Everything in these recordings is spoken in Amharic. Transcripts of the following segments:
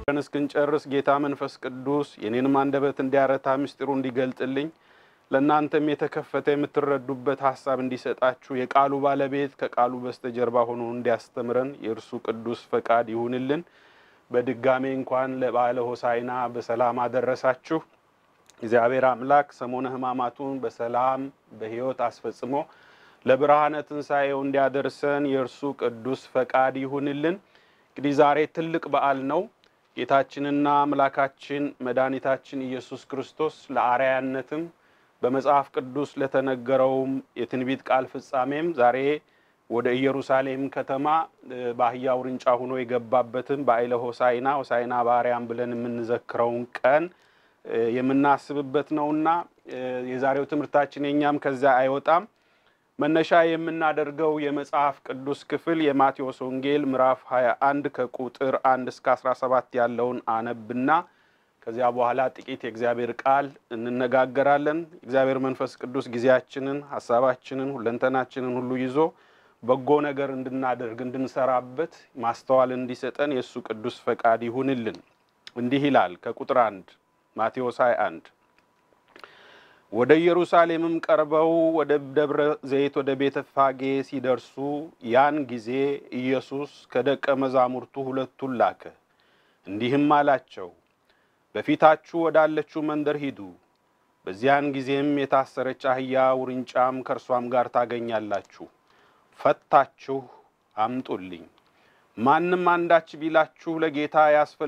ብለን እስክንጨርስ ጌታ መንፈስ ቅዱስ የኔንም አንደበት እንዲያረታ ምስጢሩ እንዲገልጥልኝ ለእናንተም የተከፈተ የምትረዱበት ሀሳብ እንዲሰጣችሁ የቃሉ ባለቤት ከቃሉ በስተጀርባ ሆኖ እንዲያስተምረን የእርሱ ቅዱስ ፈቃድ ይሁንልን። በድጋሜ እንኳን ለበዓለ ሆሳዕና በሰላም አደረሳችሁ። እግዚአብሔር አምላክ ሰሞነ ሕማማቱን በሰላም በሕይወት አስፈጽሞ ለብርሃነ ትንሣኤው እንዲያደርሰን የእርሱ ቅዱስ ፈቃድ ይሁንልን። እንግዲህ ዛሬ ትልቅ በዓል ነው። ጌታችንና አምላካችን መድኃኒታችን ኢየሱስ ክርስቶስ ለአርአያነትም በመጽሐፍ ቅዱስ ለተነገረውም የትንቢት ቃል ፍጻሜም ዛሬ ወደ ኢየሩሳሌም ከተማ በአህያ ውርንጫ ሆኖ የገባበትን በዓለ ሆሳዕና ሆሳዕና በአርያም ብለን የምንዘክረውን ቀን የምናስብበት ነውና የዛሬው ትምህርታችን የኛም ከዚያ አይወጣም። መነሻ የምናደርገው የመጽሐፍ ቅዱስ ክፍል የማቴዎስ ወንጌል ምዕራፍ 21 ከቁጥር 1 እስከ 17 ያለውን አነብና ከዚያ በኋላ ጥቂት የእግዚአብሔር ቃል እንነጋገራለን። እግዚአብሔር መንፈስ ቅዱስ ጊዜያችንን፣ ሀሳባችንን፣ ሁለንተናችንን ሁሉ ይዞ በጎ ነገር እንድናደርግ እንድንሰራበት ማስተዋል እንዲሰጠን የእሱ ቅዱስ ፈቃድ ይሁንልን። እንዲህ ይላል ከቁጥር አንድ ማቴዎስ 21 ወደ ኢየሩሳሌምም ቀርበው ወደ ደብረ ዘይት ወደ ቤተ ፋጌ ሲደርሱ ያን ጊዜ ኢየሱስ ከደቀ መዛሙርቱ ሁለቱን ላከ፣ እንዲህም አላቸው በፊታችሁ ወዳለችው መንደር ሂዱ። በዚያን ጊዜም የታሰረች አህያ ውርንጫም ከእርሷም ጋር ታገኛላችሁ። ፈታችሁ አምጡልኝ። ማንም አንዳች ቢላችሁ ለጌታ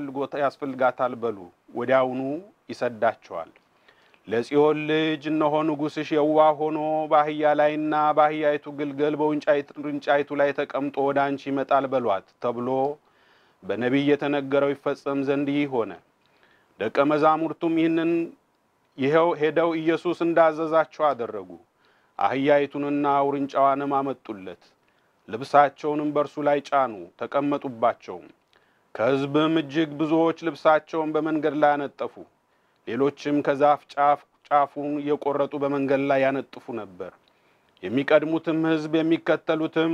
ያስፈልጋታል በሉ፣ ወዲያውኑ ይሰዳቸዋል። ለጽዮን ልጅ እነሆ ንጉሥሽ የዋህ ሆኖ በአህያ ላይና በአህያይቱ ግልገል በውርንጫይቱ ላይ ተቀምጦ ወደ አንቺ ይመጣል በሏት ተብሎ በነቢይ የተነገረው ይፈጸም ዘንድ ይህ ሆነ። ደቀ መዛሙርቱም ይህንን ይኸው ሄደው ኢየሱስ እንዳዘዛቸው አደረጉ። አህያይቱንና ውርንጫዋንም አመጡለት። ልብሳቸውንም በእርሱ ላይ ጫኑ፣ ተቀመጡባቸውም። ከሕዝብም እጅግ ብዙዎች ልብሳቸውን በመንገድ ላይ ያነጠፉ፣ ሌሎችም ከዛፍ ጫፍ ጫፉን እየቆረጡ በመንገድ ላይ ያነጥፉ ነበር። የሚቀድሙትም ሕዝብ የሚከተሉትም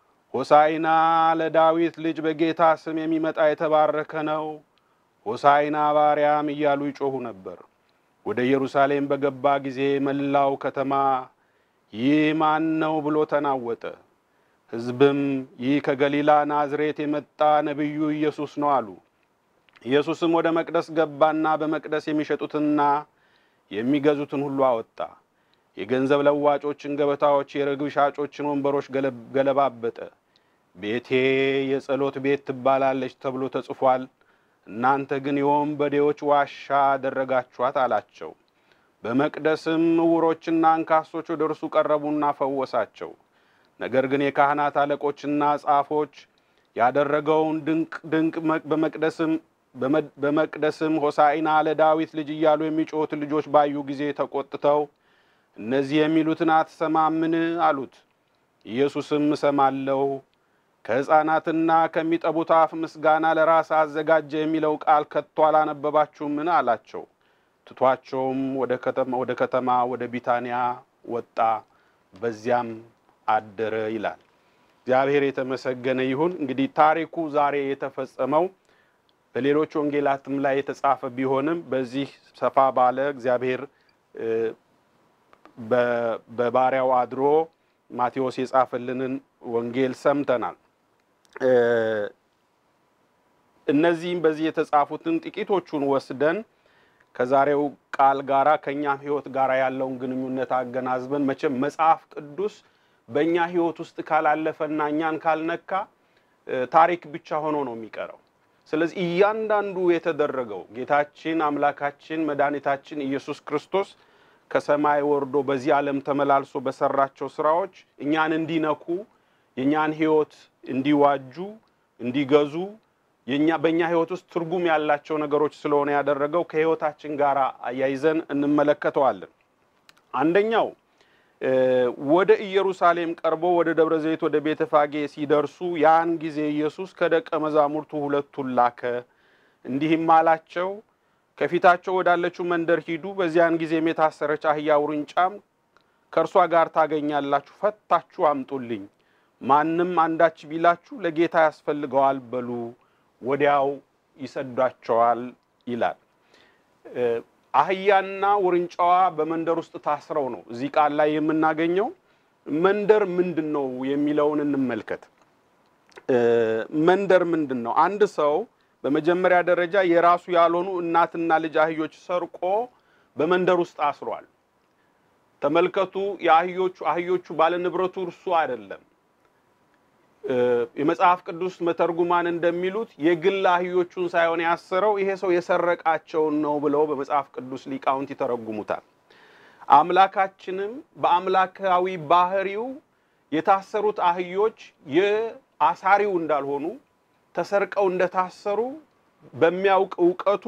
ሆሳዕና ለዳዊት ልጅ በጌታ ስም የሚመጣ የተባረከ ነው ሆሳዕና በአርያም እያሉ ይጮኹ ነበር። ወደ ኢየሩሳሌም በገባ ጊዜ መላው ከተማ ይህ ማን ነው ብሎ ተናወጠ። ሕዝብም ይህ ከገሊላ ናዝሬት የመጣ ነቢዩ ኢየሱስ ነው አሉ። ኢየሱስም ወደ መቅደስ ገባና በመቅደስ የሚሸጡትና የሚገዙትን ሁሉ አወጣ። የገንዘብ ለዋጮችን ገበታዎች፣ የርግብ ሻጮችን ወንበሮች ገለባበጠ። ቤቴ የጸሎት ቤት ትባላለች ተብሎ ተጽፏል እናንተ ግን የወንበዴዎች ዋሻ አደረጋችኋት አላቸው። በመቅደስም ዕውሮችና አንካሶች ወደ እርሱ ቀረቡና ፈወሳቸው። ነገር ግን የካህናት አለቆችና ጻፎች ያደረገውን ድንቅ ድንቅ በመቅደስም በመቅደስም ሆሳዕና ለዳዊት ልጅ እያሉ የሚጮኹትን ልጆች ባዩ ጊዜ ተቆጥተው እነዚህ የሚሉትን አትሰማምን አሉት። ኢየሱስም እሰማለሁ ከሕፃናትና ከሚጠቡት አፍ ምስጋና ለራስ አዘጋጀ የሚለው ቃል ከቶ አላነበባችሁምን? አላቸው። ትቷቸውም ወደ ከተማ ወደ ቢታንያ ወጣ፣ በዚያም አደረ ይላል። እግዚአብሔር የተመሰገነ ይሁን። እንግዲህ ታሪኩ ዛሬ የተፈጸመው በሌሎች ወንጌላትም ላይ የተጻፈ ቢሆንም በዚህ ሰፋ ባለ እግዚአብሔር በባሪያው አድሮ ማቴዎስ የጻፈልንን ወንጌል ሰምተናል። እነዚህም በዚህ የተጻፉትን ጥቂቶቹን ወስደን ከዛሬው ቃል ጋራ ከእኛም ሕይወት ጋር ያለውን ግንኙነት አገናዝበን መቼም መጽሐፍ ቅዱስ በእኛ ሕይወት ውስጥ ካላለፈና እኛን ካልነካ ታሪክ ብቻ ሆኖ ነው የሚቀረው። ስለዚህ እያንዳንዱ የተደረገው ጌታችን አምላካችን መድኃኒታችን ኢየሱስ ክርስቶስ ከሰማይ ወርዶ በዚህ ዓለም ተመላልሶ በሰራቸው ስራዎች እኛን እንዲነኩ የእኛን ሕይወት እንዲዋጁ እንዲገዙ የኛ በእኛ ሕይወት ውስጥ ትርጉም ያላቸው ነገሮች ስለሆነ ያደረገው ከሕይወታችን ጋር አያይዘን እንመለከተዋለን። አንደኛው ወደ ኢየሩሳሌም ቀርቦ ወደ ደብረ ዘይት ወደ ቤተ ፋጌ ሲደርሱ ያን ጊዜ ኢየሱስ ከደቀ መዛሙርቱ ሁለቱን ላከ፣ እንዲህም አላቸው ከፊታቸው ወዳለችው መንደር ሂዱ። በዚያን ጊዜም የታሰረች አህያ ውርንጫም ከእርሷ ጋር ታገኛላችሁ፣ ፈታችሁ አምጡልኝ። ማንም አንዳች ቢላችሁ ለጌታ ያስፈልገዋል በሉ፣ ወዲያው ይሰዷቸዋል ይላል። አህያና ውርንጫዋ በመንደር ውስጥ ታስረው ነው እዚህ ቃል ላይ የምናገኘው። መንደር ምንድን ነው የሚለውን እንመልከት። መንደር ምንድን ነው? አንድ ሰው በመጀመሪያ ደረጃ የራሱ ያልሆኑ እናትና ልጅ አህዮች ሰርቆ በመንደር ውስጥ አስሯል። ተመልከቱ። የአህዮቹ አህዮቹ ባለንብረቱ እርሱ አይደለም። የመጽሐፍ ቅዱስ መተርጉማን እንደሚሉት የግል አህዮቹን ሳይሆን ያሰረው ይሄ ሰው የሰረቃቸውን ነው ብለው በመጽሐፍ ቅዱስ ሊቃውንት ይተረጉሙታል። አምላካችንም በአምላካዊ ባህሪው የታሰሩት አህዮች የአሳሪው እንዳልሆኑ ተሰርቀው እንደታሰሩ በሚያውቅ እውቀቱ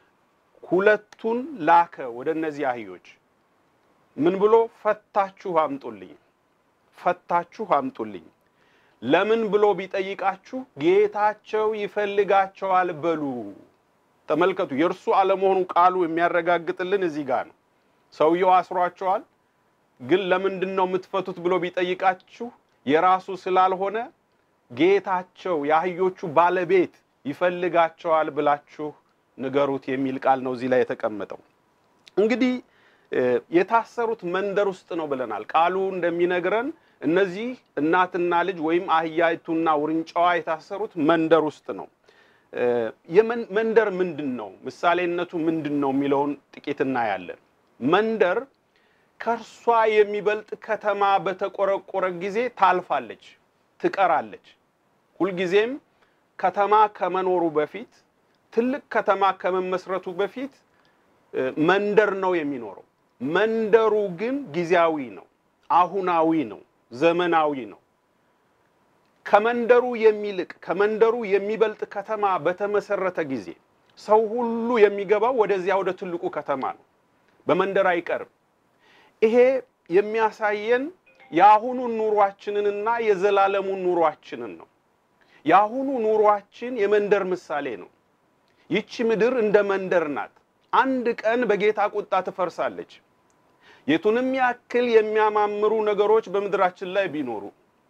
ሁለቱን ላከ ወደ እነዚህ አህዮች። ምን ብሎ ፈታችሁ አምጡልኝ፣ ፈታችሁ አምጡልኝ። ለምን ብሎ ቢጠይቃችሁ ጌታቸው ይፈልጋቸዋል በሉ። ተመልከቱ፣ የእርሱ አለመሆኑ ቃሉ የሚያረጋግጥልን እዚህ ጋር ነው። ሰውየው አስሯቸዋል፣ ግን ለምንድን ነው የምትፈቱት ብሎ ቢጠይቃችሁ የራሱ ስላልሆነ ጌታቸው የአህዮቹ ባለቤት ይፈልጋቸዋል ብላችሁ ንገሩት የሚል ቃል ነው እዚህ ላይ የተቀመጠው። እንግዲህ የታሰሩት መንደር ውስጥ ነው ብለናል። ቃሉ እንደሚነግረን እነዚህ እናትና ልጅ ወይም አህያይቱና ውርንጫዋ የታሰሩት መንደር ውስጥ ነው። መንደር ምንድን ነው? ምሳሌነቱ ምንድን ነው የሚለውን ጥቂት እናያለን። መንደር ከእርሷ የሚበልጥ ከተማ በተቆረቆረ ጊዜ ታልፋለች፣ ትቀራለች። ሁልጊዜም ከተማ ከመኖሩ በፊት ትልቅ ከተማ ከመመስረቱ በፊት መንደር ነው የሚኖረው። መንደሩ ግን ጊዜያዊ ነው፣ አሁናዊ ነው፣ ዘመናዊ ነው። ከመንደሩ የሚልቅ ከመንደሩ የሚበልጥ ከተማ በተመሰረተ ጊዜ ሰው ሁሉ የሚገባው ወደዚያ ወደ ትልቁ ከተማ ነው። በመንደር አይቀርም። ይሄ የሚያሳየን የአሁኑን ኑሯችንንና የዘላለሙን ኑሯችንን ነው። የአሁኑ ኑሯችን የመንደር ምሳሌ ነው። ይቺ ምድር እንደ መንደር ናት። አንድ ቀን በጌታ ቁጣ ትፈርሳለች። የቱንም ያክል የሚያማምሩ ነገሮች በምድራችን ላይ ቢኖሩ፣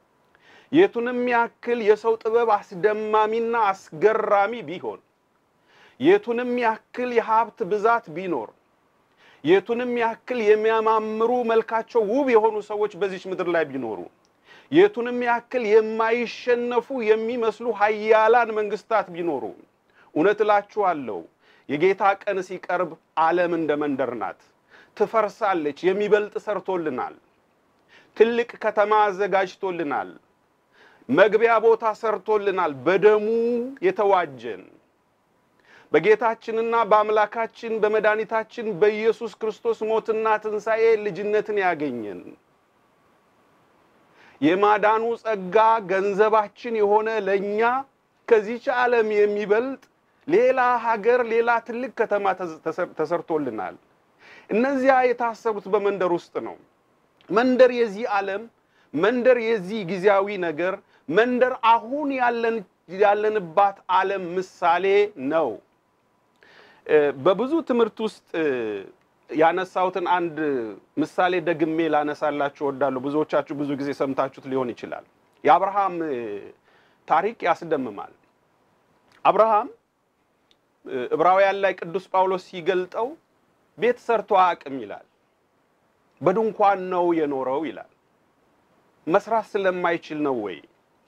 የቱንም ያክል የሰው ጥበብ አስደማሚና አስገራሚ ቢሆን፣ የቱንም ያክል የሀብት ብዛት ቢኖር፣ የቱንም ያክል የሚያማምሩ መልካቸው ውብ የሆኑ ሰዎች በዚች ምድር ላይ ቢኖሩ፣ የቱንም ያክል የማይሸነፉ የሚመስሉ ኃያላን መንግስታት ቢኖሩ፣ እውነት እላችኋለሁ የጌታ ቀን ሲቀርብ ዓለም እንደ መንደር ናት፣ ትፈርሳለች። የሚበልጥ ሰርቶልናል። ትልቅ ከተማ አዘጋጅቶልናል። መግቢያ ቦታ ሰርቶልናል። በደሙ የተዋጀን በጌታችንና በአምላካችን በመድኃኒታችን በኢየሱስ ክርስቶስ ሞትና ትንሣኤ ልጅነትን ያገኘን የማዳኑ ጸጋ ገንዘባችን የሆነ ለእኛ ከዚች ዓለም የሚበልጥ ሌላ ሀገር ሌላ ትልቅ ከተማ ተሰርቶልናል። እነዚያ የታሰሩት በመንደር ውስጥ ነው። መንደር የዚህ ዓለም መንደር የዚህ ጊዜያዊ ነገር መንደር አሁን ያለን ያለንባት ዓለም ምሳሌ ነው። በብዙ ትምህርት ውስጥ ያነሳሁትን አንድ ምሳሌ ደግሜ ላነሳላችሁ እወዳለሁ። ብዙዎቻችሁ ብዙ ጊዜ ሰምታችሁት ሊሆን ይችላል። የአብርሃም ታሪክ ያስደምማል። አብርሃም ዕብራውያን ላይ ቅዱስ ጳውሎስ ሲገልጠው ቤት ሰርቶ አያውቅም ይላል። በድንኳን ነው የኖረው ይላል። መስራት ስለማይችል ነው ወይ?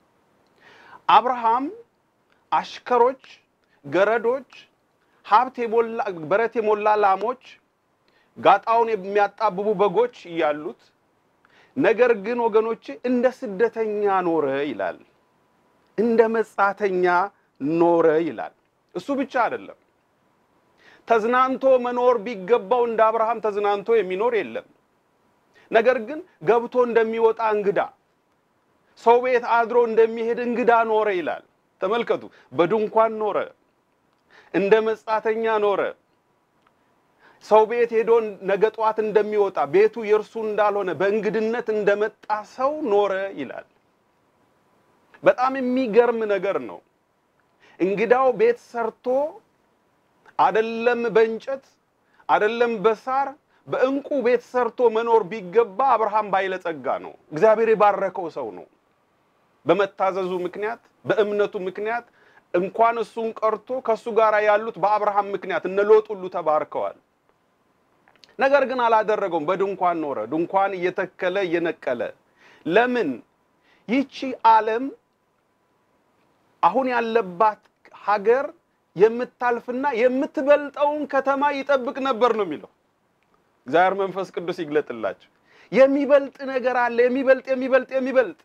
አብርሃም አሽከሮች፣ ገረዶች፣ ሀብት የሞላ በረት የሞላ ላሞች፣ ጋጣውን የሚያጣብቡ በጎች እያሉት ነገር ግን ወገኖቼ እንደ ስደተኛ ኖረ ይላል። እንደ መጻተኛ ኖረ ይላል። እሱ ብቻ አይደለም። ተዝናንቶ መኖር ቢገባው እንደ አብርሃም ተዝናንቶ የሚኖር የለም። ነገር ግን ገብቶ እንደሚወጣ እንግዳ፣ ሰው ቤት አድሮ እንደሚሄድ እንግዳ ኖረ ይላል። ተመልከቱ። በድንኳን ኖረ፣ እንደ መጻተኛ ኖረ። ሰው ቤት ሄዶ ነገ ጠዋት እንደሚወጣ ቤቱ የእርሱ እንዳልሆነ በእንግድነት እንደመጣ ሰው ኖረ ይላል። በጣም የሚገርም ነገር ነው። እንግዳው ቤት ሰርቶ አደለም በእንጨት አደለም በሳር በእንቁ ቤት ሰርቶ መኖር ቢገባ አብርሃም ባለጸጋ ነው። እግዚአብሔር የባረከው ሰው ነው። በመታዘዙ ምክንያት በእምነቱ ምክንያት እንኳን እሱን ቀርቶ ከእሱ ጋር ያሉት በአብርሃም ምክንያት እነ ሎጥ ሁሉ ተባርከዋል። ነገር ግን አላደረገውም። በድንኳን ኖረ። ድንኳን እየተከለ እየነቀለ ለምን ይቺ ዓለም አሁን ያለባት ሀገር የምታልፍና የምትበልጠውን ከተማ ይጠብቅ ነበር ነው የሚለው። እግዚአብሔር መንፈስ ቅዱስ ይግለጥላቸው። የሚበልጥ ነገር አለ። የሚበልጥ የሚበልጥ የሚበልጥ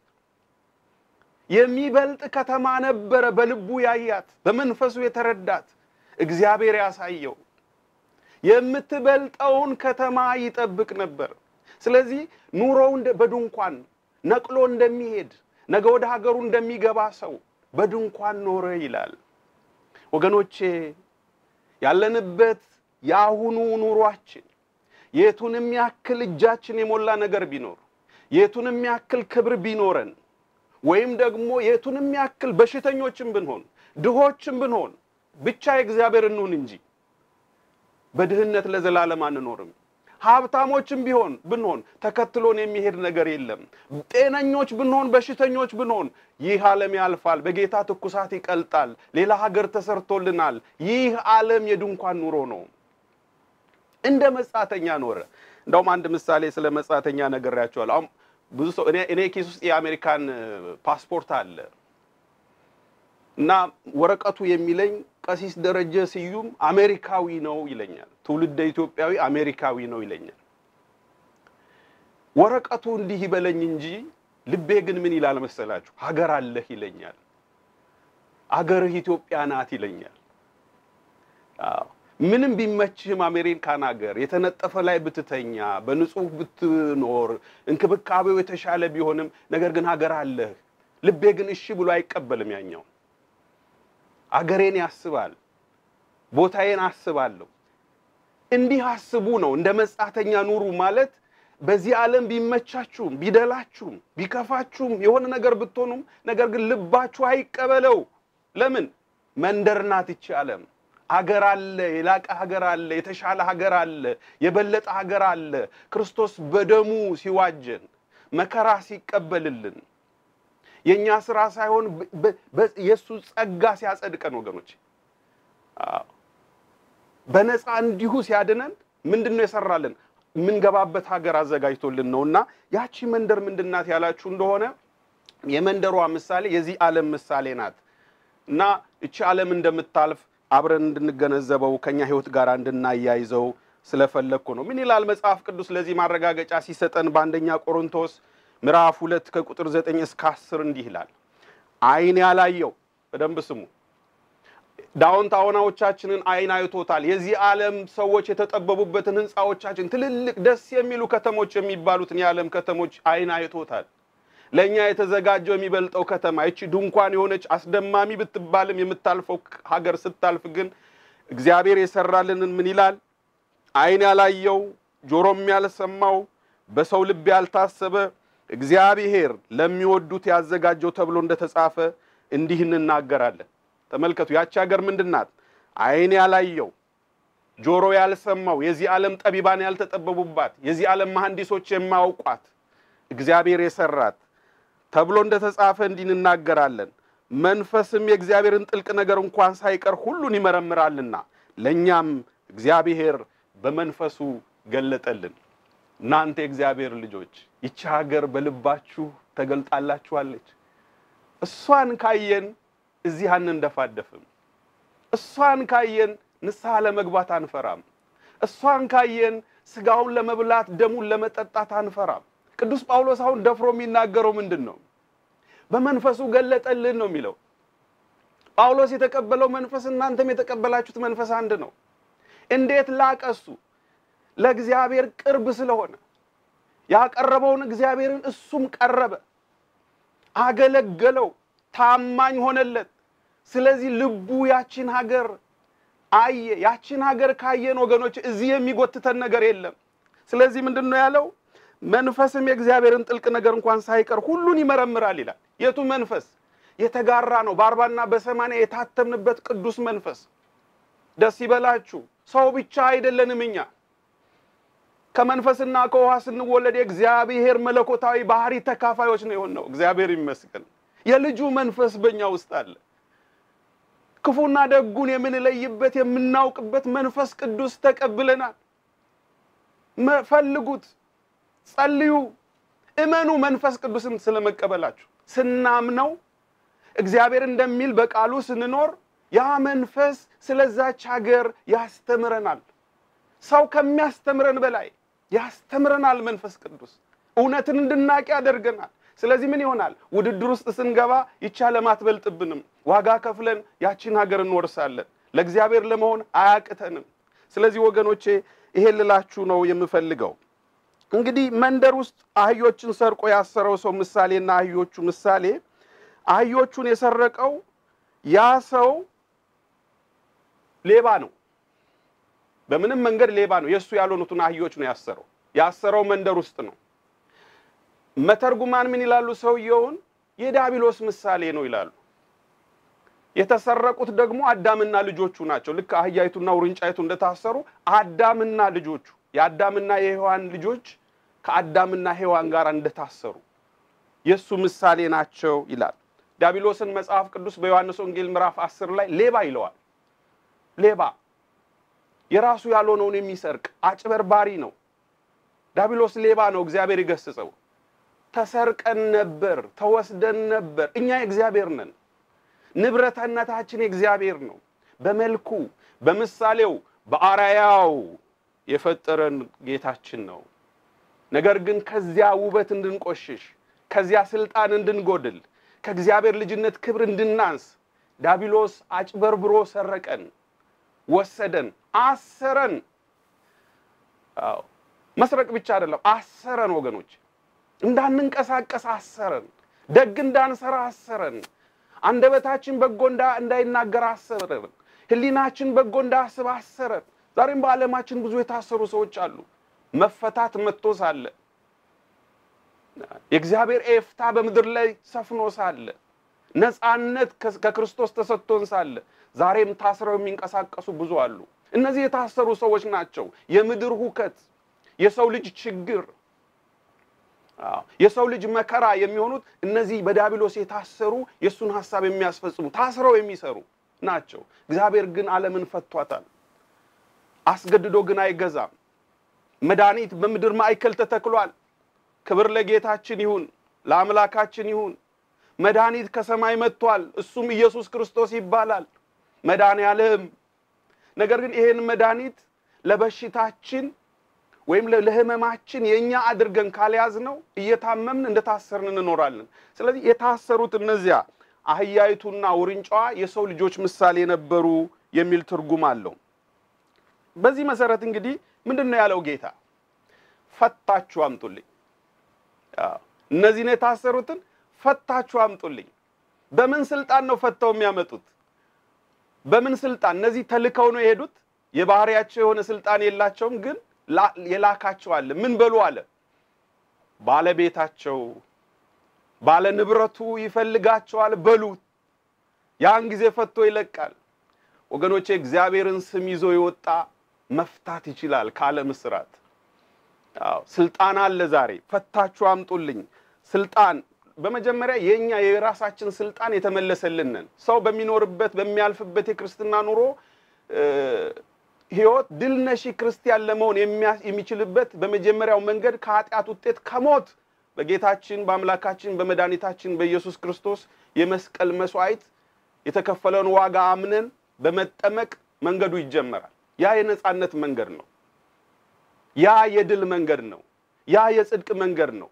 የሚበልጥ ከተማ ነበረ። በልቡ ያያት በመንፈሱ የተረዳት እግዚአብሔር ያሳየው የምትበልጠውን ከተማ ይጠብቅ ነበር። ስለዚህ ኑሮው በድንኳን ነቅሎ እንደሚሄድ ነገ ወደ ሀገሩ እንደሚገባ ሰው በድንኳን ኖረ ይላል። ወገኖቼ ያለንበት የአሁኑ ኑሯችን የቱንም ያክል እጃችን የሞላ ነገር ቢኖር የቱንም ያክል ክብር ቢኖረን ወይም ደግሞ የቱንም ያክል በሽተኞችም ብንሆን ድሆችም ብንሆን ብቻ የእግዚአብሔር እንሁን እንጂ በድህነት ለዘላለም አንኖርም። ሀብታሞችም ቢሆን ብንሆን ተከትሎን የሚሄድ ነገር የለም። ጤነኞች ብንሆን በሽተኞች ብንሆን ይህ ዓለም ያልፋል፣ በጌታ ትኩሳት ይቀልጣል። ሌላ ሀገር ተሰርቶልናል። ይህ ዓለም የድንኳን ኑሮ ነው። እንደ መጻተኛ ኖረ። እንደውም አንድ ምሳሌ ስለ መጻተኛ ነግሬያቸዋለሁ። አሁን ብዙ ሰው እኔ እኔ ኪስ ውስጥ የአሜሪካን ፓስፖርት አለ እና ወረቀቱ የሚለኝ ቀሲስ ደረጀ ስዩም አሜሪካዊ ነው ይለኛል። ትውልደ ኢትዮጵያዊ አሜሪካዊ ነው ይለኛል። ወረቀቱ እንዲህ ይበለኝ እንጂ ልቤ ግን ምን ይላል መሰላችሁ? ሀገር አለህ ይለኛል። አገርህ ኢትዮጵያ ናት ይለኛል። አዎ ምንም ቢመችህም አሜሪካን ሀገር የተነጠፈ ላይ ብትተኛ በንጹህ ብትኖር እንክብካቤው የተሻለ ቢሆንም ነገር ግን ሀገር አለህ። ልቤ ግን እሺ ብሎ አይቀበልም ያኛው አገሬን ያስባል። ቦታዬን አስባለሁ። እንዲህ አስቡ ነው። እንደ መጻተኛ ኑሩ ማለት በዚህ ዓለም ቢመቻችሁም ቢደላችሁም ቢከፋችሁም የሆነ ነገር ብትሆኑም ነገር ግን ልባችሁ አይቀበለው። ለምን? መንደር ናት ይቺ ዓለም። ሀገር አለ፣ የላቀ ሀገር አለ፣ የተሻለ ሀገር አለ፣ የበለጠ ሀገር አለ። ክርስቶስ በደሙ ሲዋጀን መከራ ሲቀበልልን የእኛ ስራ ሳይሆን የእሱ ጸጋ ሲያጸድቀን ወገኖች፣ በነፃ እንዲሁ ሲያድነን ምንድን ነው የሰራልን? የምንገባበት ሀገር አዘጋጅቶልን ነው። እና ያቺ መንደር ምንድን ናት ያላችሁ እንደሆነ የመንደሯ ምሳሌ የዚህ ዓለም ምሳሌ ናት። እና እቺ ዓለም እንደምታልፍ አብረን እንድንገነዘበው ከኛ ሕይወት ጋር እንድናያይዘው ስለፈለግኩ ነው። ምን ይላል መጽሐፍ ቅዱስ ለዚህ ማረጋገጫ ሲሰጠን በአንደኛ ቆሮንቶስ ምዕራፍ ሁለት ከቁጥር ዘጠኝ እስከ አስር እንዲህ ይላል። ዓይን ያላየው በደንብ ስሙ። ዳውንታውናዎቻችንን ዓይን አይቶታል። የዚህ ዓለም ሰዎች የተጠበቡበትን ሕንፃዎቻችን፣ ትልልቅ ደስ የሚሉ ከተሞች የሚባሉትን የዓለም ከተሞች ዓይን አይቶታል። ለእኛ የተዘጋጀው የሚበልጠው ከተማ ይቺ ድንኳን የሆነች አስደማሚ ብትባልም የምታልፈው ሀገር ስታልፍ ግን እግዚአብሔር የሰራልንን ምን ይላል? ዓይን ያላየው ጆሮም ያልሰማው በሰው ልብ ያልታሰበ እግዚአብሔር ለሚወዱት ያዘጋጀው ተብሎ እንደተጻፈ እንዲህ እንናገራለን። ተመልከቱ፣ ያቺ ሀገር ምንድን ናት? ዓይን ያላየው ጆሮ ያልሰማው የዚህ ዓለም ጠቢባን ያልተጠበቡባት የዚህ ዓለም መሐንዲሶች የማያውቋት እግዚአብሔር የሰራት ተብሎ እንደተጻፈ እንዲህ እንናገራለን። መንፈስም የእግዚአብሔርን ጥልቅ ነገር እንኳን ሳይቀር ሁሉን ይመረምራልና ለእኛም እግዚአብሔር በመንፈሱ ገለጠልን። እናንተ የእግዚአብሔር ልጆች ይቺ ሀገር በልባችሁ ተገልጣላችኋለች። እሷን ካየን እዚህ አንንደፋደፍም። እሷን ካየን ንስሐ ለመግባት አንፈራም። እሷን ካየን ስጋውን ለመብላት ደሙን ለመጠጣት አንፈራም። ቅዱስ ጳውሎስ አሁን ደፍሮ የሚናገረው ምንድን ነው? በመንፈሱ ገለጠልን ነው የሚለው። ጳውሎስ የተቀበለው መንፈስ እናንተም የተቀበላችሁት መንፈስ አንድ ነው። እንዴት ላቀሱ ለእግዚአብሔር ቅርብ ስለሆነ ያቀረበውን እግዚአብሔርን እሱም ቀረበ፣ አገለገለው፣ ታማኝ ሆነለት። ስለዚህ ልቡ ያችን ሀገር አየ። ያችን ሀገር ካየን ወገኖች እዚህ የሚጎትተን ነገር የለም። ስለዚህ ምንድን ነው ያለው? መንፈስም የእግዚአብሔርን ጥልቅ ነገር እንኳን ሳይቀር ሁሉን ይመረምራል ይላል። የቱ መንፈስ? የተጋራ ነው። በአርባና በሰማንያ የታተምንበት ቅዱስ መንፈስ። ደስ ይበላችሁ። ሰው ብቻ አይደለንም እኛ ከመንፈስና ከውሃ ስንወለድ የእግዚአብሔር መለኮታዊ ባህሪ ተካፋዮች ነው የሆነው። እግዚአብሔር ይመስገን። የልጁ መንፈስ በእኛ ውስጥ አለ። ክፉና ደጉን የምንለይበት የምናውቅበት መንፈስ ቅዱስ ተቀብለናል። ፈልጉት፣ ጸልዩ፣ እመኑ። መንፈስ ቅዱስን ስለመቀበላችሁ ስናምነው እግዚአብሔር እንደሚል በቃሉ ስንኖር ያ መንፈስ ስለዛች ሀገር ያስተምረናል። ሰው ከሚያስተምረን በላይ ያስተምረናል። መንፈስ ቅዱስ እውነትን እንድናቅ ያደርገናል። ስለዚህ ምን ይሆናል? ውድድር ውስጥ ስንገባ ይቻ ለማትበልጥብንም ዋጋ ከፍለን ያቺን ሀገር እንወርሳለን። ለእግዚአብሔር ለመሆን አያቅተንም። ስለዚህ ወገኖቼ ይሄን ልላችሁ ነው የምፈልገው። እንግዲህ መንደር ውስጥ አህዮችን ሰርቆ ያሰረው ሰው ምሳሌና አህዮቹ ምሳሌ አህዮቹን የሰረቀው ያ ሰው ሌባ ነው። በምንም መንገድ ሌባ ነው። የእሱ ያልሆኑትን አህዮች ነው ያሰረው። ያሰረው መንደር ውስጥ ነው። መተርጉማን ምን ይላሉ? ሰውየውን የዲያብሎስ ምሳሌ ነው ይላሉ። የተሰረቁት ደግሞ አዳምና ልጆቹ ናቸው። ልክ አህያይቱና ውርንጫይቱ እንደታሰሩ አዳምና ልጆቹ የአዳምና የሔዋን ልጆች ከአዳምና ሔዋን ጋር እንደታሰሩ የእሱ ምሳሌ ናቸው ይላል። ዲያብሎስን መጽሐፍ ቅዱስ በዮሐንስ ወንጌል ምዕራፍ አስር ላይ ሌባ ይለዋል። ሌባ የራሱ ያልሆነውን የሚሰርቅ አጭበርባሪ ነው። ዲያብሎስ ሌባ ነው። እግዚአብሔር ይገስጸው። ተሰርቀን ነበር፣ ተወስደን ነበር። እኛ የእግዚአብሔር ነን። ንብረትነታችን የእግዚአብሔር ነው። በመልኩ በምሳሌው በአራያው የፈጠረን ጌታችን ነው። ነገር ግን ከዚያ ውበት እንድንቆሽሽ፣ ከዚያ ስልጣን እንድንጎድል፣ ከእግዚአብሔር ልጅነት ክብር እንድናንስ ዲያብሎስ አጭበርብሮ ሰረቀን፣ ወሰደን፣ አሰረን። አዎ መስረቅ ብቻ አይደለም፣ አሰረን ወገኖች እንዳንንቀሳቀስ አሰረን። ደግ እንዳንሰራ አሰረን። አንደበታችን በጎ እንዳይናገር አሰረን። ሕሊናችን በጎ እንዳያስብ አሰረን። ዛሬም በዓለማችን ብዙ የታሰሩ ሰዎች አሉ። መፈታት መጥቶ ሳለ የእግዚአብሔር ኤፍታ በምድር ላይ ሰፍኖ ሳለ ነፃነት ከክርስቶስ ተሰጥቶን ሳለ ዛሬም ታስረው የሚንቀሳቀሱ ብዙ አሉ። እነዚህ የታሰሩ ሰዎች ናቸው። የምድር ሁከት፣ የሰው ልጅ ችግር የሰው ልጅ መከራ የሚሆኑት እነዚህ በዲያብሎስ የታሰሩ የእሱን ሀሳብ የሚያስፈጽሙ ታስረው የሚሰሩ ናቸው። እግዚአብሔር ግን ዓለምን ፈቷታል። አስገድዶ ግን አይገዛም። መድኃኒት በምድር ማዕከል ተተክሏል። ክብር ለጌታችን ይሁን፣ ለአምላካችን ይሁን። መድኃኒት ከሰማይ መጥቷል። እሱም ኢየሱስ ክርስቶስ ይባላል መድኃኔ ዓለም። ነገር ግን ይሄን መድኃኒት ለበሽታችን ወይም ለህመማችን የእኛ አድርገን ካልያዝ ነው እየታመምን እንደታሰርን እንኖራለን። ስለዚህ የታሰሩት እነዚያ አህያይቱና ውርንጫዋ የሰው ልጆች ምሳሌ ነበሩ የሚል ትርጉም አለው። በዚህ መሰረት እንግዲህ ምንድን ነው ያለው ጌታ? ፈታችሁ አምጡልኝ። እነዚህን የታሰሩትን ፈታችሁ አምጡልኝ። በምን ስልጣን ነው ፈተው የሚያመጡት? በምን ስልጣን? እነዚህ ተልከው ነው የሄዱት። የባህሪያቸው የሆነ ስልጣን የላቸውም ግን የላካቸው አለ። ምን በሉ አለ? ባለቤታቸው ባለ ንብረቱ ይፈልጋቸዋል በሉት። ያን ጊዜ ፈቶ ይለቃል። ወገኖቼ እግዚአብሔርን ስም ይዞ የወጣ መፍታት ይችላል ከዓለም እስራት። አዎ ስልጣን አለ። ዛሬ ፈታችሁ አምጡልኝ። ስልጣን በመጀመሪያ የኛ የራሳችን ስልጣን የተመለሰልንን ሰው በሚኖርበት በሚያልፍበት የክርስትና ኑሮ ህይወት ድል ነሺ ክርስቲያን ለመሆን የሚችልበት በመጀመሪያው መንገድ ከኃጢአት ውጤት ከሞት በጌታችን በአምላካችን በመድኃኒታችን በኢየሱስ ክርስቶስ የመስቀል መስዋዕት የተከፈለውን ዋጋ አምነን በመጠመቅ መንገዱ ይጀመራል። ያ የነጻነት መንገድ ነው። ያ የድል መንገድ ነው። ያ የጽድቅ መንገድ ነው።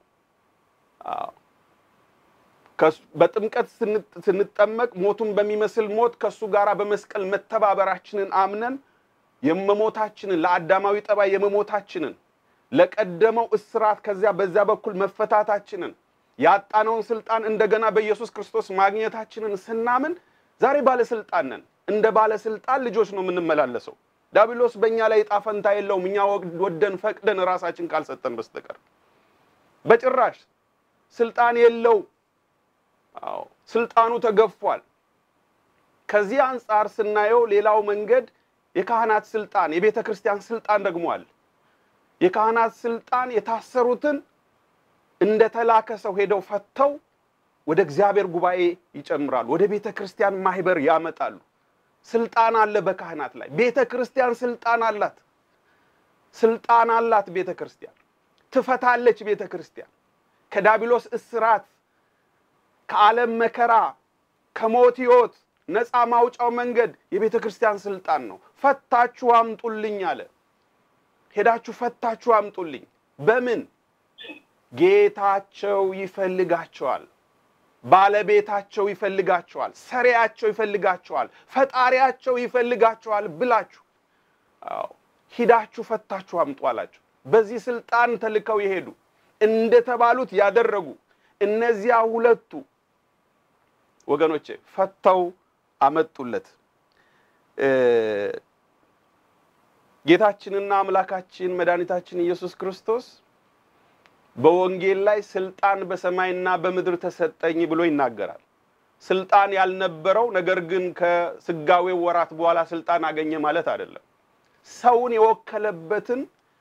በጥምቀት ስንጠመቅ ሞቱን በሚመስል ሞት ከእሱ ጋር በመስቀል መተባበራችንን አምነን የመሞታችንን ለአዳማዊ ጠባይ የመሞታችንን ለቀደመው እስራት ከዚያ በዚያ በኩል መፈታታችንን ያጣነውን ስልጣን እንደገና በኢየሱስ ክርስቶስ ማግኘታችንን ስናምን ዛሬ ባለስልጣን ነን። እንደ ባለስልጣን ልጆች ነው የምንመላለሰው። ዲያብሎስ በእኛ ላይ ዕጣ ፈንታ የለውም። እኛ ወደን ፈቅደን ራሳችን ካልሰጠን በስተቀር በጭራሽ ስልጣን የለው። አዎ ስልጣኑ ተገፏል። ከዚህ አንጻር ስናየው ሌላው መንገድ የካህናት ስልጣን የቤተ ክርስቲያን ስልጣን ደግሞ አለ። የካህናት ስልጣን የታሰሩትን እንደ ተላከ ሰው ሄደው ፈተው ወደ እግዚአብሔር ጉባኤ ይጨምራሉ፣ ወደ ቤተ ክርስቲያን ማህበር ያመጣሉ። ስልጣን አለ በካህናት ላይ። ቤተ ክርስቲያን ስልጣን አላት። ስልጣን አላት ቤተ ክርስቲያን። ትፈታለች ቤተ ክርስቲያን ከዳቢሎስ እስራት፣ ከዓለም መከራ፣ ከሞት ሕይወት ነፃ ማውጫው መንገድ የቤተ ክርስቲያን ስልጣን ነው። ፈታችሁ አምጡልኝ አለ። ሄዳችሁ ፈታችሁ አምጡልኝ። በምን ጌታቸው ይፈልጋቸዋል፣ ባለቤታቸው ይፈልጋቸዋል፣ ሰሪያቸው ይፈልጋቸዋል፣ ፈጣሪያቸው ይፈልጋቸዋል ብላችሁ አዎ ሂዳችሁ ፈታችሁ አምጡ አላቸው። በዚህ ስልጣን ተልከው የሄዱ እንደተባሉት ያደረጉ እነዚያ ሁለቱ ወገኖቼ ፈተው አመጡለት። ጌታችንና አምላካችን መድኃኒታችን ኢየሱስ ክርስቶስ በወንጌል ላይ ስልጣን በሰማይና በምድር ተሰጠኝ ብሎ ይናገራል። ስልጣን ያልነበረው ነገር ግን ከስጋዌው ወራት በኋላ ስልጣን አገኘ ማለት አይደለም። ሰውን የወከለበትን